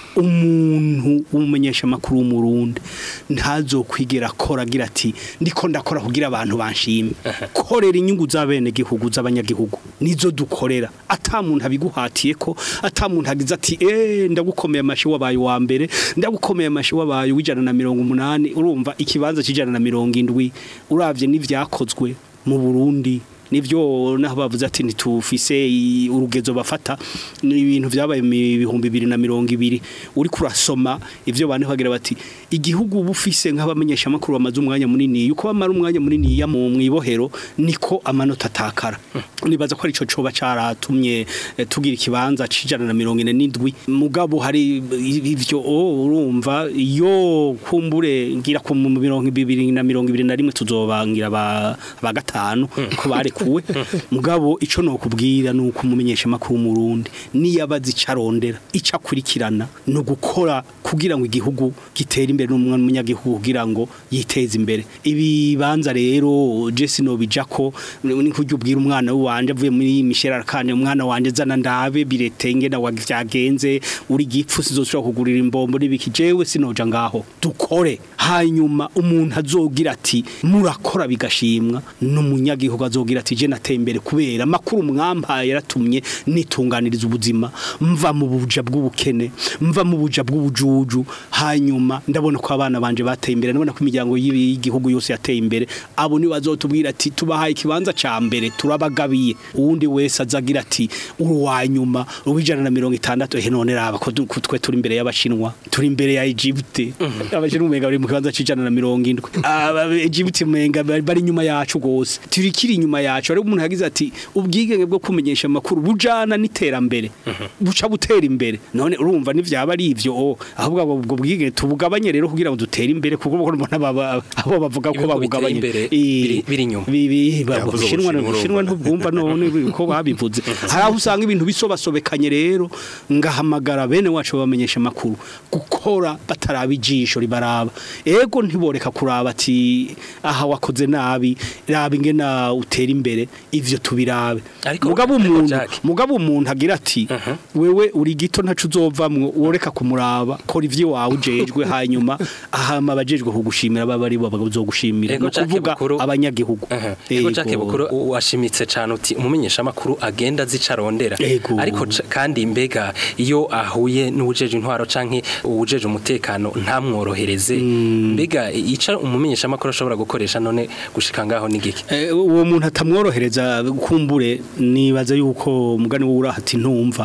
umuntu w'umumenyesha amakuru w'umurundi ntazokwigera akora agira ati ndiko ndakora kugira abantu banshime korera inyungu z'abene gihugu z'abanyagihugu nizo dukorera ata muntu abiguhatiye ko ata muntu agize ati eh ndagukomeye amashi wabaye wa mbere ndagukomeye amashi wabaye w'ijana na mirongo umunani urumva ikibanza cy'ijana na mirongo indwi uravye n'ivyakozwe mu Burundi nivyo naho bavuze ati ntitufise i- urugezo bafata ni ibintu vyabaye mu bihumbi bibiri na mirongo ibiri uri kurasoma ivyo bane bagira bati igihugu bufise nk'abamenyesha amakuru bamaze umwanya munini yuko bamara umwanya munini ya mu mwibohero niko amanota atakara nibaza ko arico coba caratumye eh, tugira ikibanza cijana na mirongo ine n'indwi mugabo hari ivyo oh, urumva iyo kumbure ngira ku mu mirongo ibiri na mirongo ibiri na rimwe tuzobangira ba, ba gatanu ko barekuwe mugabo ico no kubwira nuko umumenyesha makuru mu Burundi niyabazi carondera ica kurikirana no gukora kugira ngo igihugu gitere imbere n'umwana munyagihugu kugira ngo yiteze imbere ibibanza rero Jesse no bijako ni kujya ubwira umwana wanje avuye muri Michel Arkane umwana wanje zana ndabe biretenge na wavyagenze uri gipfu sizoshobora kugurira imbombo n'ibiki jewe sinoja ngaho dukore hanyuma umuntu azogira ati murakora bigashimwa n'umunyagihugu azogira ati je nateye imbere kubera makuru mwampaye yaratumye nitunganiriza ubuzima mva mu buja bw'ubukene mva mu buja bw'ubujuju hanyuma ndabona ko abana banje bateye imbere ndabona ko imiryango y'ibi- y'igihugu yose yateye imbere abo ni bazotubwira ati tubahaye ikibanza ca mbere turabagabiye uwundi wese azagira ati uruwanyuma uwijana na mirongo itandatu ehe none raba ko du- ko twe turi imbere y'abashinwa turi imbere ya Egypte abashinwa umenga bari mu kibanza c'ijana na mirongo indwi aba Egypte umenga bari bari inyuma yacu gose turi kiri inyuma yacu ari umuntu yagize ati ubwigenge bwo kumenyesha amakuru bujana n'iterambere buca butera imbere none urumva nivyaba ari ivyo oh, ahubwo abo- ubwo bwigenge tubugabanye rero kugira ngo dutere imbere kuko mbona baba- abo bavuga ko Ibihugu biteye babugabanye imbere Eh, biri- biri inyuma. bibi Yavuze bushinwa Ubushinwa, bushinwa ntubwumva none uko babivuze hari aho usanga ibintu bisobasobekanye rero ngahamagara bene wacu babamenyesha amakuru gukora bataraba ijisho ribaraba ego ntiboreka kuraba ati aha wakoze nabi raba ingena utera imbere ivyo tubirabe Ariko- mugabo ariko umuntu Jack- mugabo umuntu agira ati wewe uri gito ntacu uzovamwo woreka kumuraba kora ivyo wawe ujejwe hanyuma ahama abajejwe kugushimira baba ari bo bazogushimira Ego no Jack kuvuga Bukuru- abanyagihugu Aha. Ego Jacques Ego. Bukuru u- washimitse cyane uti umumenyesha makuru agenda zicarondera Ego. ariko ca- kandi mbega iyo ahuye n'ubujeje intwaro canke ubujeje umutekano ntamworohereze mbega ica umumenyesha makuru ashobora gukoresha none gushika ngaho nigiki Eh, uwo muntu atamworohereza kumbure nibaza yuko umugani w'ura ati ntumva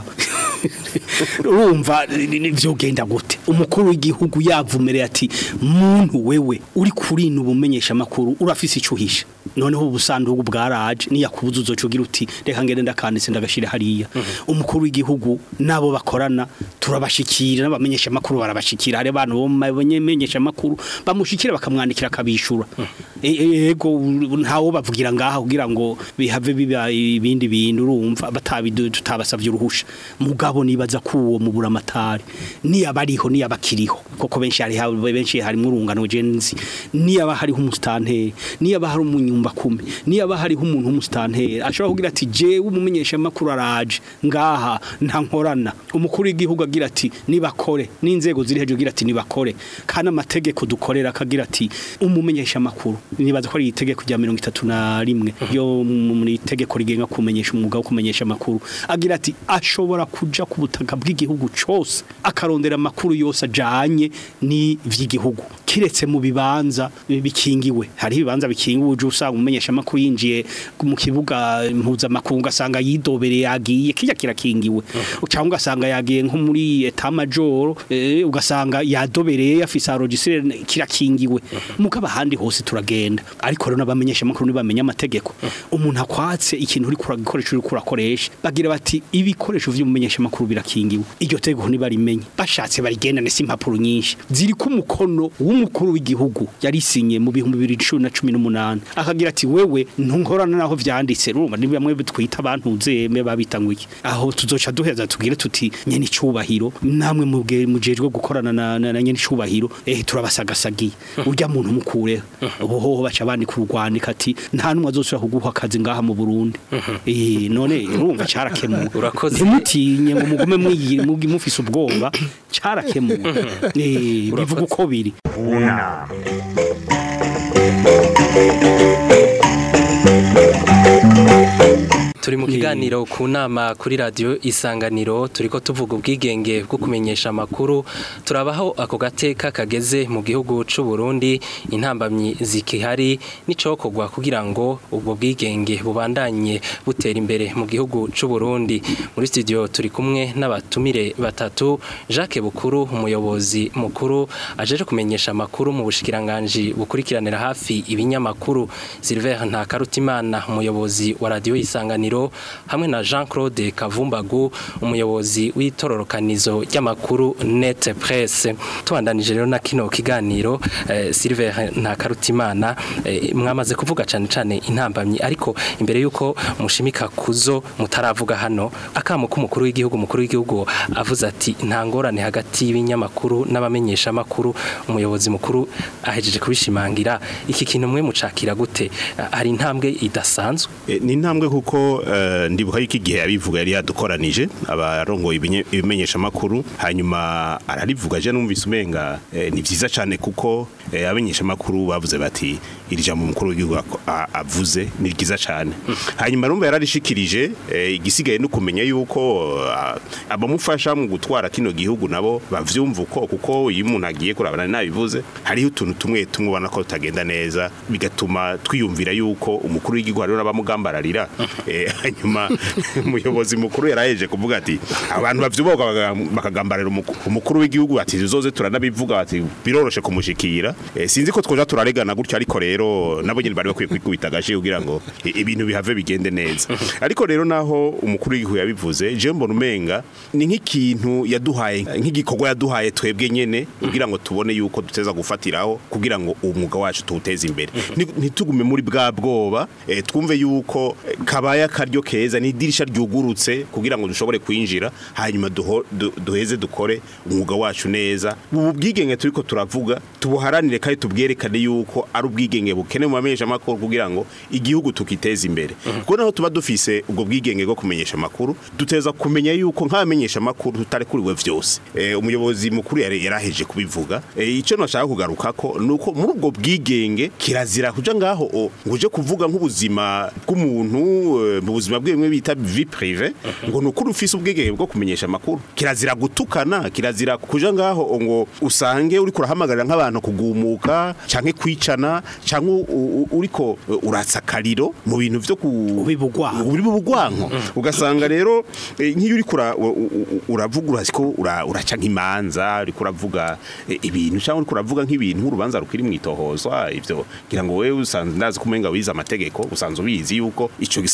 urumva ni- ni- vyogenda gute umukuru w'igihugu yavumereye ati muntu wewe uri kurina ubumenyesha makuru urafise icuhisha noneho ubusandugu bwaraje niyakubuza uzocugira uti reka ngende ndakanditse ndagashire hariya umukuru w'igihugu nabo bakorana turabashikira n'abamenyesha makuru barabashikira hari abantu bo bamenyesha makuru bamushikira bakamwandikira akabishura E- e- ego u- ntawo bavugira ngaha kugira ngo bihave biba ibindi bintu urumva batabidu tutabasavye uruhusha mugabo nibaza kuwo mu buramatari ni abariho ni abakiriho koko benshi hari ha- benshi harimo urungano jenzi ni aba hariho umustanteri ni aba hari umunyumba kumi ni aba hariho umuntu w'umustanteri ashobora kugira ati jewe umumenyesha makuru araje ngaha nta nkorana umukuru w'igihugu agira ati nibakore n'inzego ziri hejuru agira ati nibakore kandi amategeko dukorera akagira ati umumenyesha makuru nibaza ko ari itegeko rya mirongo itatu na rimwe yo mu itegeko rigenga kumenyesha umwuga wo kumenyesha amakuru agira ati ashobora kuja ku butaka bw'igihugu cose akarondera amakuru yose ajanye ni vy'igihugu kiretse mu bibanza bikingiwe hari ibibanza bikingiwe uje usanga umumenyesha amakuru yinjiye mu kibuga mpuzamakungu ugasanga yidobereye yagiye kirya kirakingiwe cyangwa ugasanga yagiye nko muri eta majoro eh, ugasanga yadobereye yafise arogisire kirakingiwe mugabo ahandi hose turagenda ariko rero n'abamenyesha amakuru ntibamenya amategeko umuntu akwatse ikintu uri kuragikoresha uri kurakoresha bagira bati ibikoresho vy'umumenyesha amakuru birakingiwe iryo tegeko ntibarimenye bashatse barigendane si impapuro nyinshi ziri ku mukono w'umukuru w'igihugu yarisinye mu bihumbi bibiri cumi na cumi n'umunani akagira ati wewe ntunkorana naho vyanditse urumva ni bamwe twita abantu zeme babita ngo iki aho tuzoca duheza tugire tuti nyene icubahiro namwe muge- mujejwe gukorana na, na, na nyene icubahiro eh turabasagasagiye urya muntu mukureho ubu hoho baca bandi kurwandika ati nta numwe azosubira kuguha akazi ngaha mu Burundi eh none urumva carakemuwe Urakoze. ntimutinye ngo mugume mwiyi- mugi- mufise ubwoba carakemuwe eh bivuga uko biri unama turi mu kiganiro ku nama kuri radiyo isanganiro turiko tuvuga ubwigenge bwo kumenyesha amakuru turabaho ako gateka kageze mu gihugu c'u Burundi intambamyi zikihari n'icokorwa kugira ngo ubwo bwigenge bubandanye butera imbere mu gihugu c'u Burundi muri studio turi kumwe n'abatumire batatu Jacques Bukuru umuyobozi mukuru ajeje kumenyesha amakuru mu bushikiranganji bukurikiranira hafi ibinyamakuru Silver Ntakarutimana umuyobozi wa radiyo isanganiro hamwe na Jean Claude Kavumbagu umuyobozi w'itororokanizo ry'amakuru Net Press tubandanije rero na kino kiganiro eh, Silver Ntakarutimana eh, mwamaze kuvuga cyane cyane intambamyi ariko imbere yuko mushimika kuzo mutaravuga hano akamo k'umukuru w'igihugu umukuru w'igihugu avuze ati nta ngorane hagati y'ibinyamakuru n'abamenyesha amakuru umuyobozi mukuru ahejeje kubishimangira iki kintu mwe mucakira gute hari intambwe idasanzwe E, ni intambwe kuko eh, ndibuka yuko igihe yabivuga yari yadukoranije abarongoye ibinye- ibimenyesha makuru hanyuma ararivuga je numvise umenga eh, ni vyiza cyane kuko eh, abamenyesha makuru bavuze bati iri jambo umukuru w'igihugu ako- a- avuze ni ryiza cyane hanyuma rumva yararishikirije eh, igisigaye no kumenya yuko ah, abamufasha mu gutwara kino gihugu nabo bavyumva uko kuko iyo umuntu agiye kurabana nabivuze hariho utuntu tumwe tumwe ubona ko tutagenda neza bigatuma twiyumvira yuko umukuru w'igihugu hariho n'abamugambararira Eh, hanyuma umuyobozi mukuru yaraheje kuvuga ati abantu bavyuboga baga- bakagambarira umuku- umukuru w'igihugu ati zoze turanabivuga ati biroroshe kumushikira Eh, sinzi ko twoja turaregana gutyo ariko rero nabo nyine bari bakwiye kwikubita agashi kugira ngo i- ibintu bihave bigende neza ariko rero naho umukuru w'igihugu yabivuze je mbona umenga ni nk'ikintu yaduhaye nk'igikorwa yaduhaye twebwe nyene kugira ngo tubone yuko duteza gufatiraho kugira ngo umwuga wacu tuwuteze imbere Ni- ntitugume muri bwa bwoba eh, twumve yuko eh, kabaye akaryo keza ni idirisha ryugurutse kugira ngo dushobore kwinjira hanyuma duho- du- duheze dukore umwuga wacu neza ubu bwigenge turiko turavuga tubuharanire kandi tubwerekane yuko ari ubwigenge bukenewe mu bamenyesha amakuru kugira ngo igihugu tukiteze imbere kuko naho tuba dufise ubwo bwigenge bwo kumenyesha amakuru duteza kumenya yuko nk'abamenyesha amakuru tutarekuriwe vyose eh, umuyobozi mukuru yari yaraheje kubivuga eh, ico nashaka kugaruka ko nuko muri ubwo bwigenge kirazira kuja ngaho o, ngo uje kuvuga nk'ubuzima bw'umuntu eh, mu buzima bwe bimwe bita vie prive ngo nukuri ufise ubwigenge bwo kumenyesha amakuru kirazira gutukana kirazira kuja ngaho o, ngo usange uri kurahamagarira nk'abantu kugumuka canke kwicana canke u- u- uriko eh, uratsa akariro mu bintu vyo ku Ubibugwanko. uri bubugwanko ugasanga rero eh, nk'iyo uri kura u- u- u- uravuga urasiko ura- uraca nk'imanza uri kuravuga eh, ibintu cyangwa uri kuravuga nk'ibintu nk'urubanza rukiri mu itohozwa ivyo ngira ngo wewe usanzwe ndazi ko umenga wize amategeko usanzwe ubizi yuko ico gisanga ki-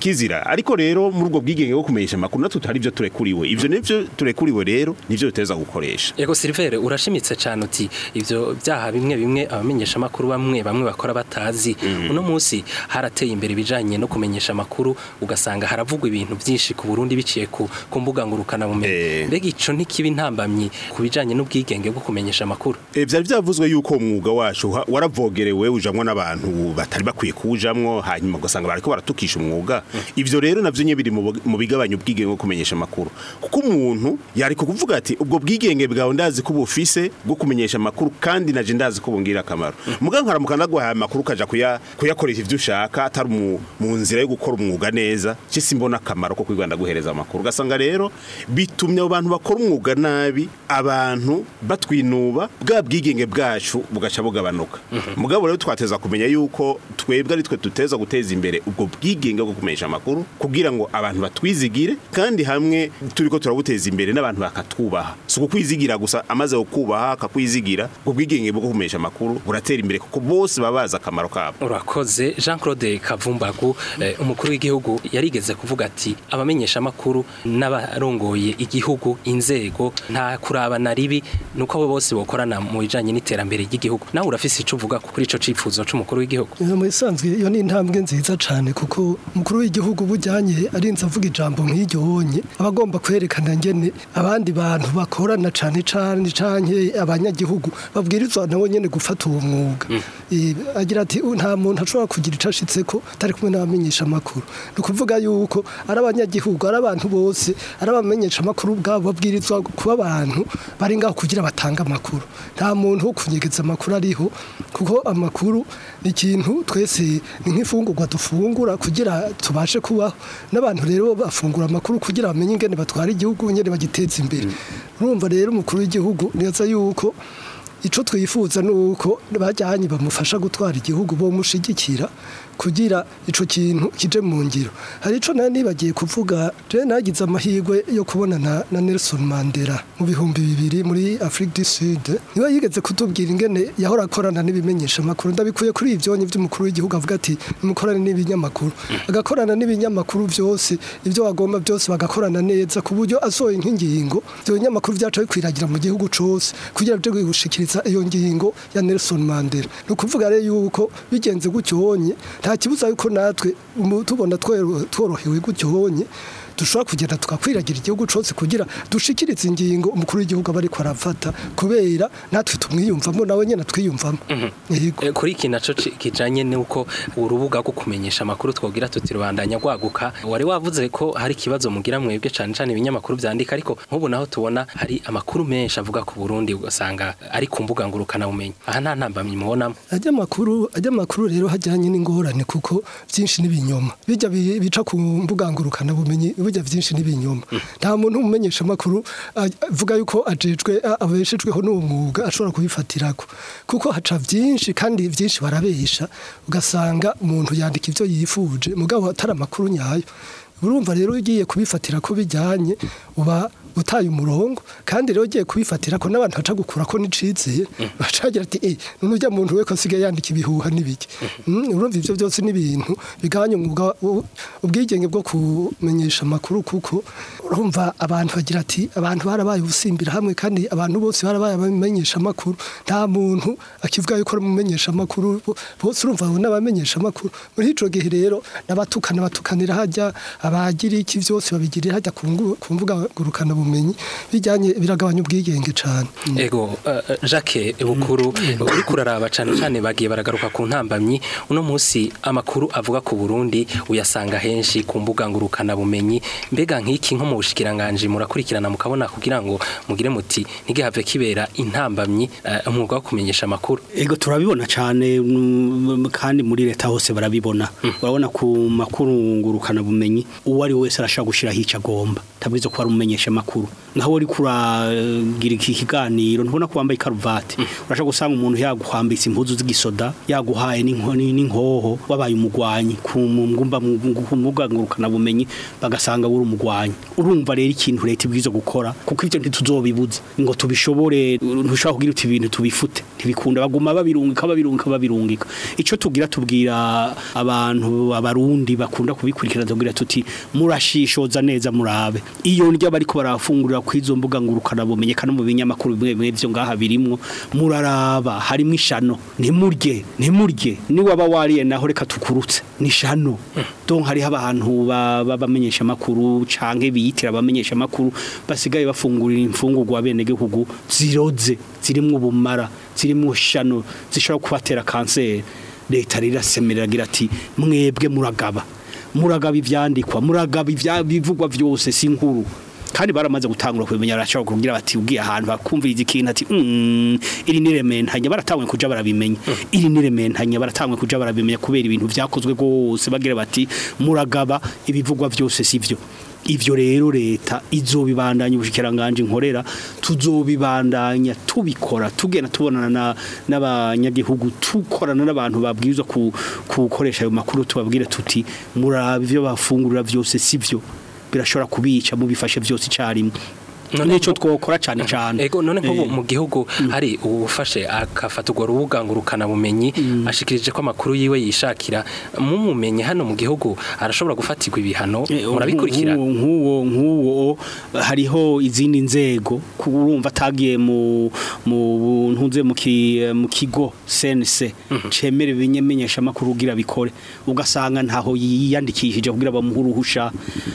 kizira ariko rero muri ubwo bwigenge bwo kumenyesha amakuru natwe tutari byo turekuriwe ivyo nivyo turekuriwe rero nivyo tuteza gukoresha Ego Silvere urashimitse cyane uti ivyo byaha bimwe bimwe abamenyesha amakuru bamwe bamwe bakora batazi uno munsi harateye imbere bijanye no kumenyesha amakuru ugasanga haravugwa ibintu byinshi ku Burundi biciye ku, ku mbuga ngurukana bumenyi Eh. mbega ico ntikiba intambamyi ku bijanye n'ubwigenge bwo kumenyesha amakuru E, vyari vyavuzwe yuko umwuga wacu ha- waravogerewe ujamwo n'abantu batari bakwiye kuwujamwo hanyuma ugasanga bariko baratukisha umwuga ivyo rero navyo nye biri mu bu- mu bigabanya ubwigenge bwo kumenyesha amakuru kuko umuntu yari kuvuga ati ubwo bwigenge bwawe ndazi ko bufise bwo kumenyesha amakuru kandi naje ndazi ko bungira akamaro muga nkaramuka ndaguhaye amakuru ukaja kuya kuyakoresha ivyo ushaka atari mu, mu nzira yo gukora umwuga neza cyo simbona akamaro ko kwiganda guhereza amakuru ugasanga rero bitumye abo bantu bakora umwuga nabi abantu batwinuba bwa bwigenge bwacu bugaca bugabanuka mugabo rero twateza kumenya yuko twebwe ari twe tuteza guteza imbere ubwo bwigenge bwo kumenyesha amakuru kugira ngo abantu batwizigire kandi hamwe turiko turabuteza imbere n'abantu bakatwubaha si ukukwizigira gusa amaze kukubaha akakwizigira ubwo bwigenge bwo kumenyesha amakuru buratera imbere kuko bose baba bazi akamaro kabo urakoze Jean Claude Kavumbagu eh, umukuru w'igihugu yarigeze kuvuga ati abamenyesha amakuru n'abarongoye igihugu inzego nta kurabana ribi nuko abo bose bokorana mu bijanye n'iterambere ry'igihugu nawe urafise ico uvuga kuri ico cifuzo c'umukuru w'igihugu mu bisanzwe iyo ni intambwe nziza cyane kuko umukuru w'igihugu bujyanye arinze avuga ijambo nk'iryo wonye aba agomba kwerekana ngene abandi bantu bakorana cyane cyane cyane abanyagihugu babwirizwa nabo nyene gufata uwo mwuga Eh, agira ati "U- nta muntu ashobora kugira icyo ashitse ko atari kumwe n'abamenyesha amakuru ni ukuvuga yuko ari abanyagihugu ari abantu bose ari abamenyesha amakuru ubwabo babwirizwa kuba abantu bari ngaho kugira batange amakuru nta muntu wo kunyegeza amakuru ariho kuko amakuru ni ikintu twese ni nk'imfungurwa dufungura kugira tubashe kubaho n'abantu rero bafungura amakuru kugira bamenye ingene batwara igihugu nyine bagiteza imbere urumva rero umukuru w'igihugu neza yuko icyo twifuza ni uko bajyanye bamufasha gutwara igihugu bamushigikira kugira icyo kintu kije mu ngiro hari icyo nari nibagiye kuvuga rero nagize amahirwe yo kubonana na Nelson Mandela mu bihumbi bibiri muri Afrique du Sud niwe yigeze kutubwira ingene yahora akorana n'ibimenyesha amakuru ndabikuye kuri ivyonye by'umukuru w'igihugu avuga ati mukorane n'ibinyamakuru agakorana n'ibinyamakuru byose ibyo bagomba byose bagakorana neza ku buryo asohoye nk'ingingo ibyo binyamakuru byacu bikwiragira mu gihugu cose kugira byo gushikiriza iyo ngingo ya Nelson Mandela ni ukuvuga rero yuko bigenze gutyo honye nta kibuza yuko natwe mu- tubona twero- tworohewe gutyo honye dushobora kugenda tukakwiragira igihugu cyose kugira dushikirize ingingo umukuru w'igihugu aba ariko arafata kubera natwe tumwiyumvamo nawe nyine twiyumvamo yego Eh, kuri iki naco ci- kijanye nuko urubuga rwo kumenyesha amakuru twogira tuti rubandanya rwaguka wari wavuze ko hari ikibazo mugira mwebwe cane cane ibinyamakuru vyandika ariko nk'ubu naho tubona hari amakuru menshi avuga ku Burundi ugasanga ari ku mbuga ngurukana bumenyi aha nta ntambamyi mubonamo ajya amakuru ajya amakuru rero hajyanye n'ingorane kuko byinshi n'ibinyoma bijya bi- bica ku mbuga ngurukana bumenyi bijya byinshi n'ibinyoma nta muntu umumenyesha amakuru avuga yuko ajejwe a- abeshejweho n'uwo mwuga ashobora kubifatirako kuko haca byinshi kandi byinshi barabesha ugasanga umuntu yandika ibyo yifuje mugabo atari amakuru nyayo urumva rero ugiye kubifatira ko bijyanye uba utaye umurongo kandi rero ugiye kubifatira ko n'abantu baca gukura ko nicizeye bacagira ati eh none ujya muntu we ko asigaye yandika ibihuha n'ibiki Mm, urumva ivyo byose ni ibintu bigabanya umwuga u- ubwigenge bwo kumenyesha amakuru kuko urumva abantu bagira ati abantu barabaye ubusimbira hamwe kandi abantu bose barabaye abamenyesha amakuru nta muntu akivuga yuko ari umumenyesha amakuru bo- bose urumva abo n'abamenyesha amakuru muri ico gihe rero n'abatukana batukanira hajya abagira iki byose babigirira hajya ku ngu- ku mbuga ngurukana bumenyi bijyanye biragabanya ubwigenge cane ego eh, eh, Jacques Bukuru uri kuraraba cane cane bagiye baragaruka ku ntambamyi uno munsi amakuru avuga ku Burundi uyasanga henshi ku mbuga ngurukana bumenyi mbega nk'iki nko mu bushikiranganje murakurikirana mukabona kugira ngo mugire muti ntigihave kibera intambamyi eh, umwuga wo kumenyesha amakuru Ego turabibona cyane mm, kandi muri leta hose barabibona urabona ku makuru ngurukana bumenyi uwo ari we wese arashaka gushiraho icyo agomba tabwizo ko ari umumenyesha makuru makuru naho uri kuragira iki kiganiro ntubona ko wambaye karuvati urashaka gusanga umuntu yaguhambitse impuzu z'igisoda yaguhaye n'inkoni n'inkoho wabaye umugwanyi ku ngumba ngurukana bumenyi bagasanga uri umugwanyi urumva rero ikintu leta ibwizo gukora kuko ivyo ntituzobibuza ngo tubishobore ntushaka kugira uti ibintu tubifute ntibikunda baguma babirungika babirungika babirungika ico tugira tubwira abantu abarundi bakunda kubikurikirana tubwira tuti murashishoza neza murabe iyo ndya bariko barafungurira kwizo mbuga ngurukana bumenye kana mu binyamakuru bimwe bimwe byo ngaha birimwo muraraba harimo ishano ntimurye ntimurye ni waba wariye naho reka tukurutse ni shano donc hari abantu babamenyesha makuru canke biyitira abamenyesha makuru basigaye bafungurira imfungurwa bene gihugu ziroze zirimwo ubumara zirimwo shano zishobora kubatera kanseri leta rirasemerera gira ati mwebwe muragaba muragaba ivyandikwa muragaba ivyavugwa vyose si nkuru kandi baramaze gutangura kubimenya arashaka kugira bati ugiye ahantu bakumviriza ikintu ati mm, iri nirementanya baratangwe kuja barabimenya iri nirementanya baratangwe kuja barabimenya kubera ibintu vyakozwe gose bagira bati muragaba ibivugwa vyose sivyo ivyo rero leta izobibandanya ubushikiranganje nkorera tuzobibandanya tubikora tugenda tubonana n'abanyagihugu tukorana n'abantu babwirizwa kukoresha ayo makuru tubabwire tuti muraba ivyo bafungurira vyose sivyo birashobora kubica mubifashe byose icyarimwe nico twokora cyane cyane ego none nko mu gihugu hari ubufashe akafata urwo rubuga ngurukana bumenyi ashikirije ko amakuru yiwe yishakira mumumenye hano mu gihugu arashobora gufatirwa ibihano murabikurikira nk'uwo nk'uwo hariho izindi nzego urumva atagiye mu mu ntunze mu kigo sense cemere ibimenyesha amakuru ugira bikore ugasanga ntaho yiyandikishije kugira bamuhe uruhusha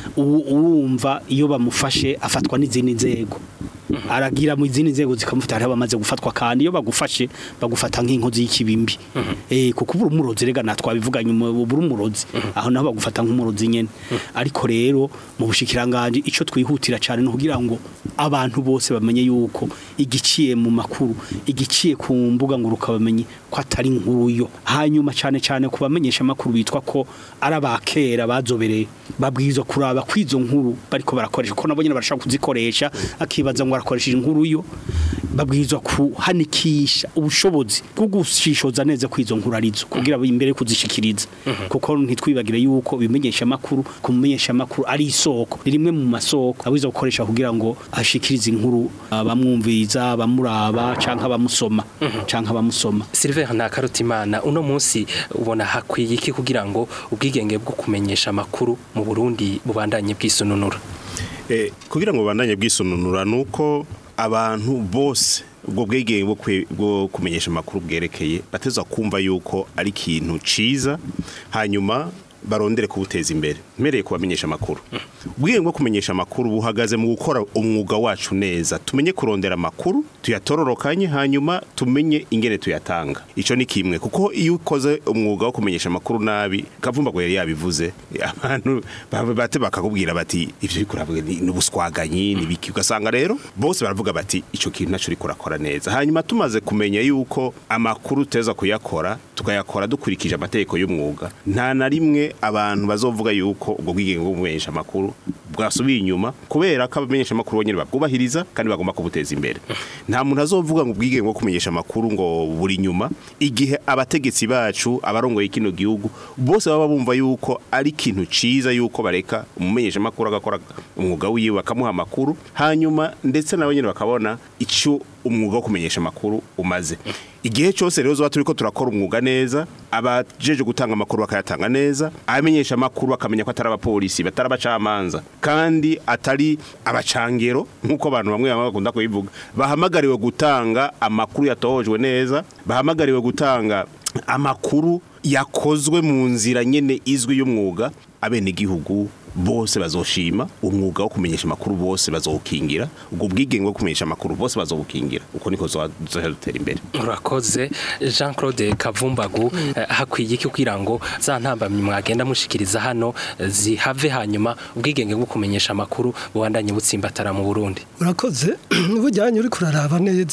urumva iyo bamufashe afatwa n'izindi nzego aragira mu izindi nzego zikamufata hari abamaze gufatwa kandi iyo bagufashe bagufata nk'inkozi y'ikibimbi eh kuko ubura umurozi rega natwabivuganye ubura umurozi aho naho bagufata nk'umurozi nyene ariko rero mu bushikiranganje ico twihutira cyane no kugira ngo abantu bose bamenye yuko igiciye mu makuru igiciye ku mbuga nguruka bamenye ko atari nkuru yo hanyuma cyane cyane kubamenyesha makuru bitwa ko ari abakera bazobereye babwirizwa kuraba kwizo nkuru bariko barakoresha ko nabo nyene barashaka kuzikoresha akibaza ngo arakoresheje inkuru yo babwirizwa kuhanikisha ubushobozi bwo gushishoza neza kwizo nkuru arizo kugira imbere kuzishikiriza kuko ntitwibagire yuko bimenyesha makuru kumenyesha makuru ari isoko rimwe mu masoko abizo gukoresha kugira ngo ashikirize inkuru abamwumviza abamuraba canka abamusoma canka abamusoma Silver Ntakarutimana uno munsi ubona hakwiye iki kugira ngo ubwigenge bwo kumenyesha makuru mu Burundi bubandanye bwisununura eh kugira ngo bandanye bwisununura nuko abantu bose ubwo bwegeye bwo kumenyesha amakuru bwerekeye bateza kumva yuko ari ikintu ciza hanyuma barondere kubuteza imbere mpereye kubamenyesha amakuru ubwenge bwo kumenyesha amakuru buhagaze mu gukora umwuga wacu neza tumenye kurondera amakuru tuyatororokanye hanyuma tumenye ingene tuyatanga icyo ni kimwe kuko iyo ukoze umwuga wo kumenyesha amakuru nabi kavumba ngo yari yabivuze abantu bate bakakubwira bati ibyo bikurabwe ni ubuswaganyi ni biki ugasanga rero bose baravuga bati icyo kintu nacyo uri kurakora neza hanyuma tumaze kumenya yuko amakuru tuteza kuyakora tukayakora dukurikije amategeko y'umwuga nta na rimwe abantu bazovuga yuko ubwo bwigenge bwo kumenyesha amakuru bwasubiye inyuma kubera ko abamenyesha amakuru bonyine babwubahiriza kandi bagomba kubuteza imbere nta muntu azovuga ngo ubwigenge bwo kumenyesha amakuru ngo buri nyuma igihe abategetsi bacu abarongoye kino gihugu bose baba bumva yuko ari ikintu ciza yuko bareka umumenyesha amakuru agakora umwuga wiwe bakamuha amakuru hanyuma ndetse nabo nyine bakabona icyo umwuga wo kumenyesha amakuru umaze igihe cyose rero zuba turi ko turakora umwuga neza abajeje gutanga amakuru bakayatanga neza abamenyesha amakuru bakamenya ko atari abapolisi batari abacamanza kandi atari abacangero nk'uko abantu bamwe bamwe bakunda kubivuga bahamagariwe gutanga amakuru yatohojwe neza bahamagariwe gutanga amakuru yakozwe mu nzira nyene izwi y'umwuga abenegihugu bose bazoshima umwuga wo kumenyesha amakuru bose bazowukingira ubwo bwigenge bwo kumenyesha amakuru bose bazowukingira uko niko dutera imbere urakoze jean claude kavumbagu hakwiye iki kugira ngo za ntambamyi mwagenda mushikiriza hano zihave hanyuma ubwigenge bwo kumenyesha amakuru bubandanye butsimbatara mu burundi urakoze bujyanye uri kuraraba neza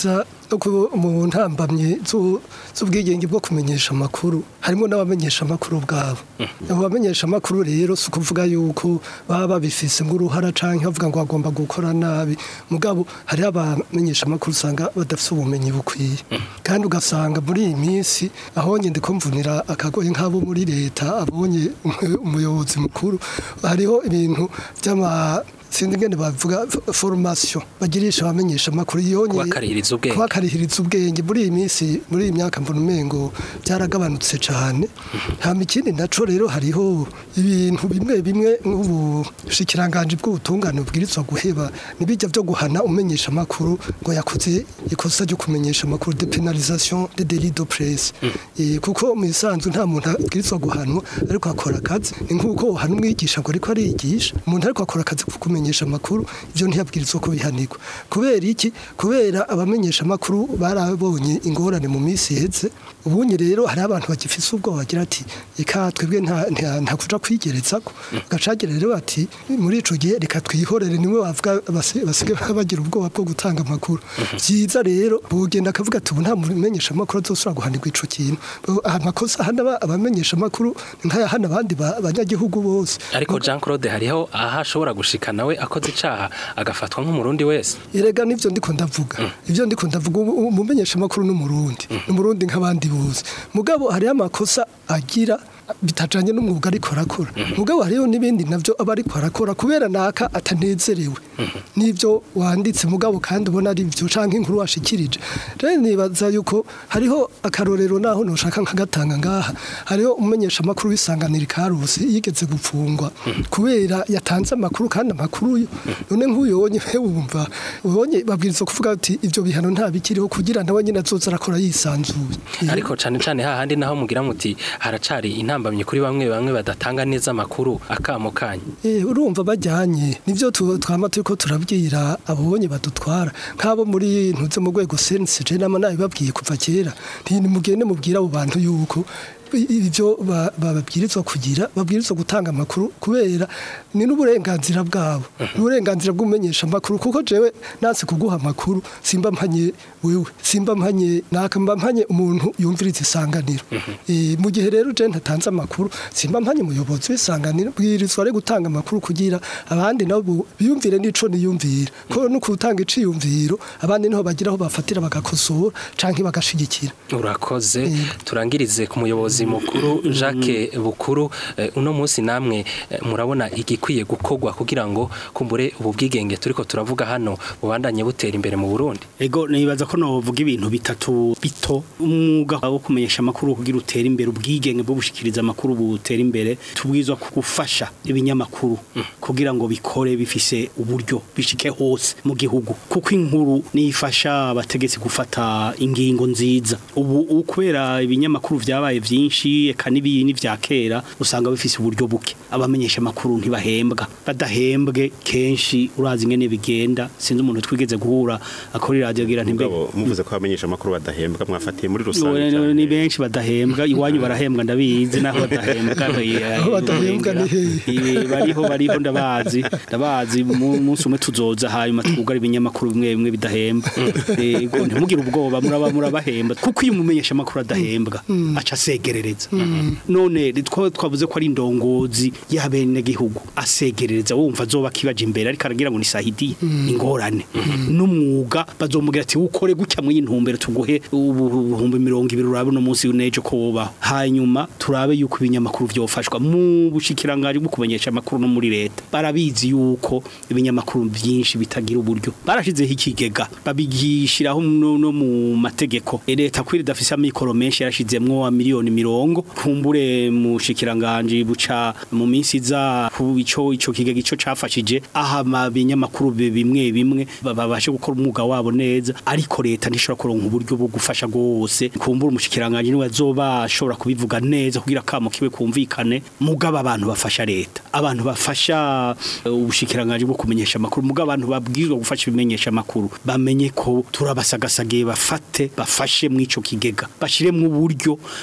no ku- mu ntambamye zu- z'ubwigenge bwo kumenyesha amakuru harimo n'abamenyesha amakuru bwabo abo bamenyesha amakuru rero si ukuvuga yuko baba babifise nk'uruhara canke bavuga ngo bagomba gukora nabi mugabo hariho abamenyesha amakuru usanga badafise ubumenyi bukwiye kandi ugasanga muri iyi minsi aho nyine ndiko mvunira akagoye nk'abo muri leta abonye umu- umuyobozi mukuru hariho ibintu by'ama sinzi ngene bavuga f- formation bagirisha abamenyesha amakuru yonye Kubakarihiriza ubwenge. kubakarihiriza ubwenge muri iyi minsi muri iyi myaka mbona umengo byaragabanutse cyane hama ikindi naco rero hariho ibintu bimwe bimwe nk'ubushikiranganji bw'ubutungane bubwirizwa guheba nibijya byo guhana umenyesha amakuru ngo yakoze ikosa ryo kumenyesha amakuru de penalisation de délit de presse Eh, kuko mu isanzu nta muntu abwirizwa guhanwa ariko akora akazi ni nk'uko uhana umwigisha ngo ariko arigisha umuntu ariko akora akazi ko kumenyesha amakuru ibyo ntiyabwirizwa ko bihanirwa kubera iki kubera abamenyesha amakuru barabonye ingorane mu minsi iheze ubunye rero hari abantu bagifise ubwoba bagira ati reka twebwe nta nta- nta kuja kwigereza ko gacagira rero bati muri ico gihe reka twihorere nimwe bavuga basi- basigaye bagira ubwoba bwo gutanga amakuru byiza rero bugenda akavuga ati ubu nta mumenyesha amakuru azosubira guhanirwa ico kintu Bo- amakosa hana aba- abamenyesha amakuru nkayahana abandi ba- banyagihugu bose ariko Jean Claude hariho aho ashobora gushika nawe akoze icaha agafatwa nk'umurundi wese Erega nivyo ndiko ndavuga. Ivyo ndiko ndavuga ubu- umumenyesha makuru n'umurundi. Umurundi nk'abandi bose. Mugabo hari amakosa agira bitajanye n'umwuga ariko arakora. Mugabo hariyo n'ibindi navyo aba ariko arakora kubera naka atanezerewe. Nivyo wanditse mugabo kandi ubona ari byo canke inkuru washikirije. Rero nibaza yuko hariho akarorero naho noshaka nkagatanga ngaha. Hariho umumenyesha makuru w'isanganira karusi yigeze gupfungwa kubera yatanze amakuru kandi amakuru yo none nk'uyonye wumva ubonye babwiriza kuvuga ati ivyo bihano nta bikiriho kugira nawe nyine azoza arakora yisanzuye ariko cane cane hahandi naho mugira muti haracari intambamye kuri bamwe bamwe badatanga neza amakuru akamo kanyu Eh, urumva bajyanye nivyo tu- twama turiko turabwira abonye badutwara nk'abo muri ntuze mu rwego sense je nama nabibabwiye kuva kera nti mugende mubwira abo bantu yuko i- ibyo ba- bababwirizwa kugira babwirizwa gutanga amakuru kubera ni n'uburenganzira bwabo n'uburenganzira bw'umenyesha amakuru kuko jewe nanse kuguha amakuru simba mpanye wewe simba mpanye naka mba mpanye umuntu yumviriza isanganiro Eh, mu gihe rero je ntatanze amakuru simba mpanye umuyobozi w'isanganiro bwirizwa ari gutanga amakuru kugira abandi nabo biyumvire n'ico niyumvira ko no kutanga iciyumviro abandi niho bagira aho bafatira bagakosora canke bagashigikira urakoze turangirize ku muyobozi mukuru Jacques Bukuru eh, uno munsi namwe eh, murabona igikwiye gukorwa kugira ngo kumbure ubu bwigenge turiko turavuga hano bubandanye butera imbere mu Burundi Ego nibaza ko novuga ibintu bitatu bito umwuga wo kumenyesha amakuru kugira utera imbere ubwigenge bwo gushikiriza amakuru butera imbere tubwizwa gufasha ibinyamakuru kugira ngo bikore bifise uburyo bishike hose mu gihugu kuko inkuru nifasha abategetsi gufata ingingo nziza ubu ubu kubera ibinyamakuru vyabaye vyinshi eka n'ibini vya kera usanga bifise uburyo buke abamenyesha amakuru ntibahembwa badahembwe kenshi urazi ingene bigenda sinzi umuntu twigeze guhura akora radio agira nti mugabo muvuze ko abamenyesha amakuru badahembwa mwafatiye muri rusange Ni- cyane. ni benshi badahembwa iwanyu barahembwa ndabizi naho badahembwa Aho badahembwa ni hehe? Eh, bariho bariho ndabazi ndabazi mu munsi umwe tuzoza hanyuma twugara ibinyamakuru bimwe bimwe bidahembwa yego ntimugire ubwoba muraba murabahemba kuko iyo umumenyesha amakuru adahembwa aca asegerereza none two twavuze ko ari indongozi y'abene gihugu asegerereza wumva azoba kibaje imbere ariko aragira ngo ni sahidi ingorane n'umwuga bazomubwira ati ukore gutya mu y'intumbero tuguhe ubuhumbi mirongo ibiri urabe no munsi y'unejo ko wobaho hanyuma turabe yuko ibinyamakuru vyofashwa mu bushikirangari bwo kumenyesha amakuru no muri leta barabizi yuko ibinyamakuru byinshi bitagira uburyo barashizeho ikigega babigishiraho no, no mu mategeko E, leta kwiri dafise amikoro menshi yarashizemwo wa miliyoni mirongo kumbure mu shikiranganje buca mu minsi za ku ico ico kigega ico cafashije aha binyamakuru bimwe bimwe babashe gukora umwuga wabo neza ariko leta ntishobora kuronka uburyo bwo gufasha gose kumbura umushikiranganje niwe azoba ashobora kubivuga neza kugira kamo kiwe kumvikane mugaba abantu bafasha leta abantu bafasha eh, ubushikiranganje bwo kumenyesha amakuru mugaba abantu babwirizwa gufasha ibimenyesha amakuru bamenye ko turabasagasagiye bafate bafashe mu ico kigega bashiremwe uburyo kugira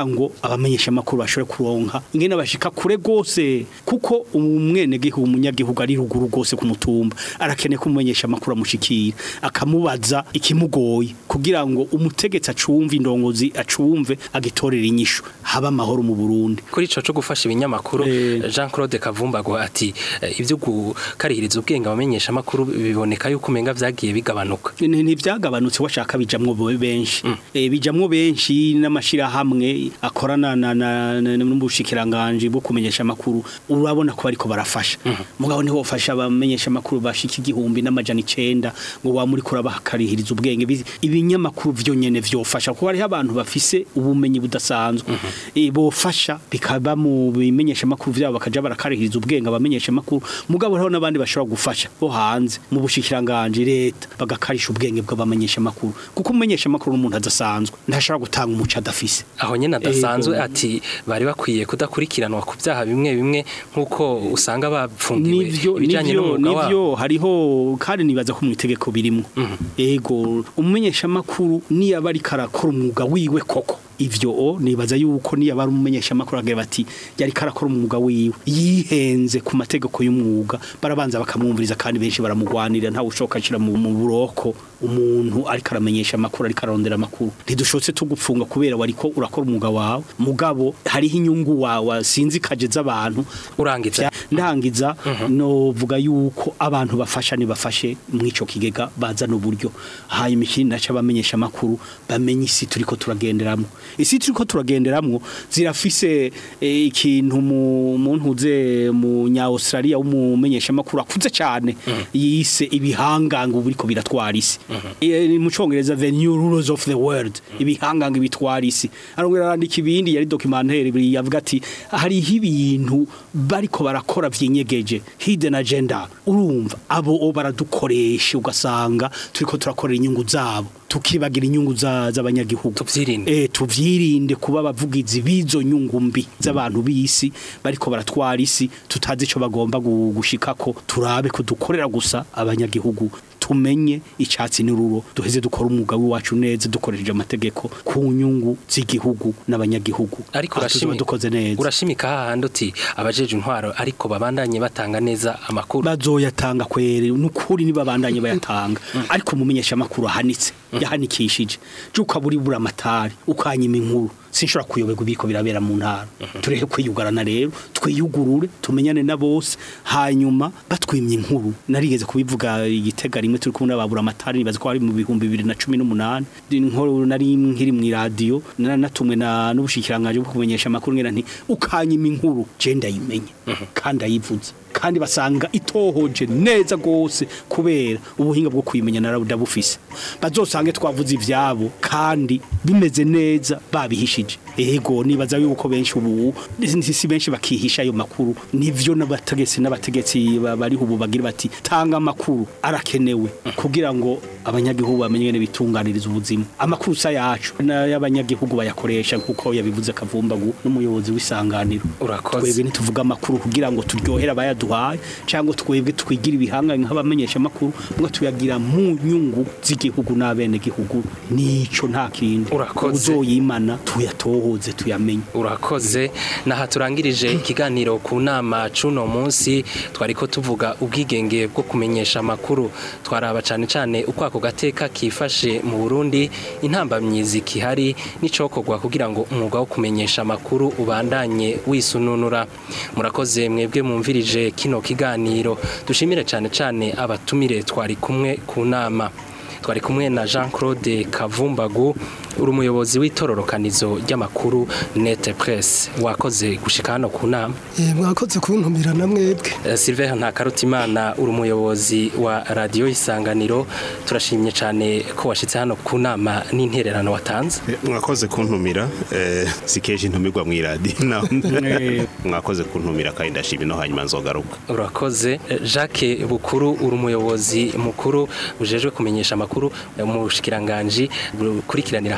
kugira ngo abamenyesha amakuru bashobore kuronka ingene bashika kure gose kuko umwene gihugu umunyagihugu ari ruguru gose ku mutumba arakeneye ko umumenyesha amakuru amushikira akamubaza ikimugoye kugira ngo umutegetsi acumve indongozi acumve agitorera inyishu haba amahoro mu Burundi kuri ico cyo gufasha ibinyamakuru Eh. Jean Claude Kavumbago ati eh, ibyo gukarihiriza ubwenge abamenyesha amakuru biboneka yuko umenga vyagiye bigabanuka Ni- ntivyagabanutse washaka bijamwo bo- benshi Eh, bijamwo benshi n'amashirahamwe akorana na- na- na- n'ubushikiranganje bwo kumenyesha amakuru urabona ko bariko barafasha mugabo niho bafasha abamenyesha amakuru bashika igihumbi n'amajana icenda ngo wa muri kurabakarihiriza ubwenge Bizi- ibinyamakuru vyo nyene vyofasha kuko hariho abantu bafise ubumenyi budasanzwe Eh, bofasha bikaba mu bimenyesha amakuru vyabo bakaja barakarihiriza ubwenge abamenyesha amakuru mugabo hariho n'abandi bashobora gufasha bo hanze mu bushikiranganje leta bagakarisha ubwenge bw'abamenyesha amakuru kuko umumenyesha amakuru n'umuntu adasanzwe ntashobora gutanga umuco adafise aho nyene adasanzwe Ego. ati bari bakwiye kudakurikiranwa ku byaha bimwe bimwe nk'uko usanga bapfungiwe nivyo ibijanye nivyo n'umwuga wabo nivyo hariho kandi nibaza ko mu itegeko birimo ego umumenyesha makuru niyo aba ariko arakora umwuga wiwe koko ivyo o nibaza yuko niyo aba ari umumenyesha makuru agira bati yari karakora umwuga wiwe yihenze ku mategeko y'umwuga barabanza bakamwumviriza kandi benshi baramugwanira ntawe ushoka ashira mu mu buroko umuntu ariko aramenyesha amakuru ariko arondera amakuru ntidushotse tugupfunga kubera wariko urakora umwuga wawe mugabo hariho inyungu wawe sinzi kaje z'abantu urangiza ndangiza novuga yuko abantu bafasha nibafashe mw'ico kigega bazana uburyo hanyuma ikindi naca bamenyesha amakuru bamenye isi turiko turagenderamwo isi turiko turagenderamwo zirafise eh, ikintu mu muntu uze mu nya Australia w'umumenyesha amakuru akuze cyane yise ibihanganga uburiko biratwara isi Eh, mu congereza the new rulers of the world ibihanganga bitwara isi arongera arandika ibindi yari documentaire yavuga ati hariho ibintu bariko barakora vyinyegeje hidden agenda urumva abo o baradukoresha ugasanga turiko turakorera inyungu zabo tukibagira inyungu za- z'abanyagihugu Tuvyirinde. eh tuvyirinde kuba abavugizi b'izo nyungu mbi z'abantu b'isi bariko baratwara isi tutazi ico bagomba gu- gushikako turabe ko dukorera gusa abanyagihugu tumenye icyatsi n'ururo duheze dukora umwuga w'iwacu neza dukoresheje amategeko ku nyungu z'igihugu n'abanyagihugu ariko Aha tuzoba urashimi- dukoze neza urashimika hahandi uti abajeje intwaro ariko babandanye batanga neza amakuru bazoyatanga kwere nukuri nibabandanye bayatanga ariko mumenyesha amakuru ahanitse yahanikishije je ukaburi bura amatari ukanyima inkuru sinshobora kuyoberwa ibiko birabera mu ntara tureke kwiyugarana rero twiyugurure tumenyane na bose hanyuma batwimye inkuru narigeze kubivuga igitega rimwe turi kumwe n'ababura amatari nibaza ko ari mu bihumbi bibiri na cumi n'umunani inkuru nari nkiri mu iradiyo natumwe na n'ubushikiranganje bwo kumenyesha amakuru ngira nti ukanyima inkuru je ndayimenye kandi ayivuze kandi basanga itohoje neza gose kubera ubuhinga bwo kuyimenya narabudabufise bazosange twavuze ivyabo kandi bimeze neza babihishije ego nibaza yuko benshi ubu si benshi bakihisha ayo makuru nivyo n'abategetsi n'abategetsi ba- bari ubu bagira bati tanga amakuru arakenewe kugira ngo abanyagihugu bamenye ngene bitunganiriza ubuzima amakuru sa yacu n'abanyagihugu bayakoresha kuko yabivuze kavumbagu n'umuyobozi w'isanganiro Urakoze. twebwe ntituvuga amakuru kugira ngo turyohere abayaduhaye cyangwa twebwe twigira ibihangane nk'abamenyesha amakuru mwe tuyagira mu nyungu z'igihugu n'abene gihugu nico nta kindi Urakoze. uzoyimana tuyatohoze tuyamenye urakoze naha turangirije ikiganiro ku nama cuno munsi twariko tuvuga ubwigenge bwo kumenyesha amakuru twaraba cane cane uko ako gateka kifashe mu Burundi intambamyizi kihari n'icokorwa kugira ngo umwuga wo kumenyesha amakuru ubandanye wisununura murakoze mwebwe mumvirije kino kiganiro dushimire cane cane abatumire twari kumwe ku nama twari kumwe na Jean Claude Kavumbagu uri umuyobozi w'itororokanizo ry'amakuru Net Press wakoze gushika hano ku nama Eh, mwakoze kuntumira na mwebwe Eh, Sylvain Ntakarutimana uri umuyobozi wa radio Isanganiro turashimye cyane ko washitse hano ku nama n'intererano watanze mwakoze kuntumira eh, sikeje intumirwa mu iradiyo naho mwakoze kuntumira kandi ndashimye no hanyuma nzogaruka urakoze Eh, Jacques Bukuru uri umuyobozi mukuru ujejwe kumenyesha amakuru eh, mu bushikiranganje bukurikiranira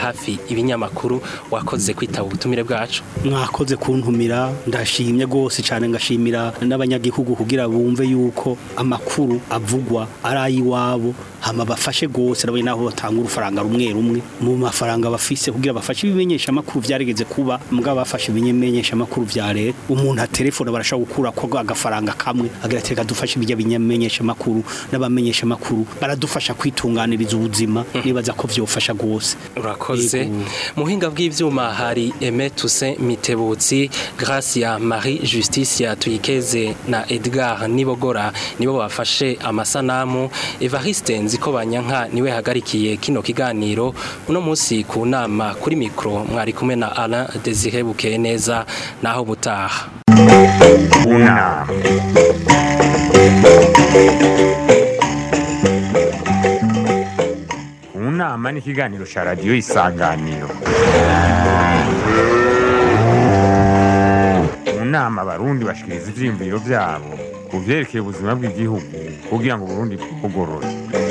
hafi ibinyamakuru wakoze kwitaba ubutumire bwacu mwakoze kuntumira ndashimye rwose cyane ngashimira n'abanyagihugu kugira bumve yuko amakuru avugwa ari ay'iwabo hama bafashe rwose nabo naho batanga urufaranga rumwe rumwe mu mafaranga bafise kugira bafashe ibimenyesha amakuru byarigeze kuba mbwa bafashe ibimenyesha amakuru vya leta umuntu atelefone barashaka gukura ko agafaranga kamwe agira ati reka dufashe ibyo bimenyesha amakuru n'abamenyesha amakuru baradufasha kwitunganiriza ubuzima nibaza ko vyofasha rwose urakoze Yego. muhinga bw'ivyuma hari Aimé Toussaint Mitebutsi Gracia Marie Justicia Tuyikeze na Edgar Nibogora nibo bafashe amasanamu Evariste Nziko Banyanka niwe hagarikiye kino kiganiro uno munsi ku nama kuri mikro mwari kumwe na Alain Désiré Bukeye neza naho butaha unama unama ni ikiganiro cya radiyo isanganiro mu nama abarundi bashikiriza ivyiyumviro vyabo ku vyerekeye ubuzima bw'igihugu kugira ngo uburundi bugorore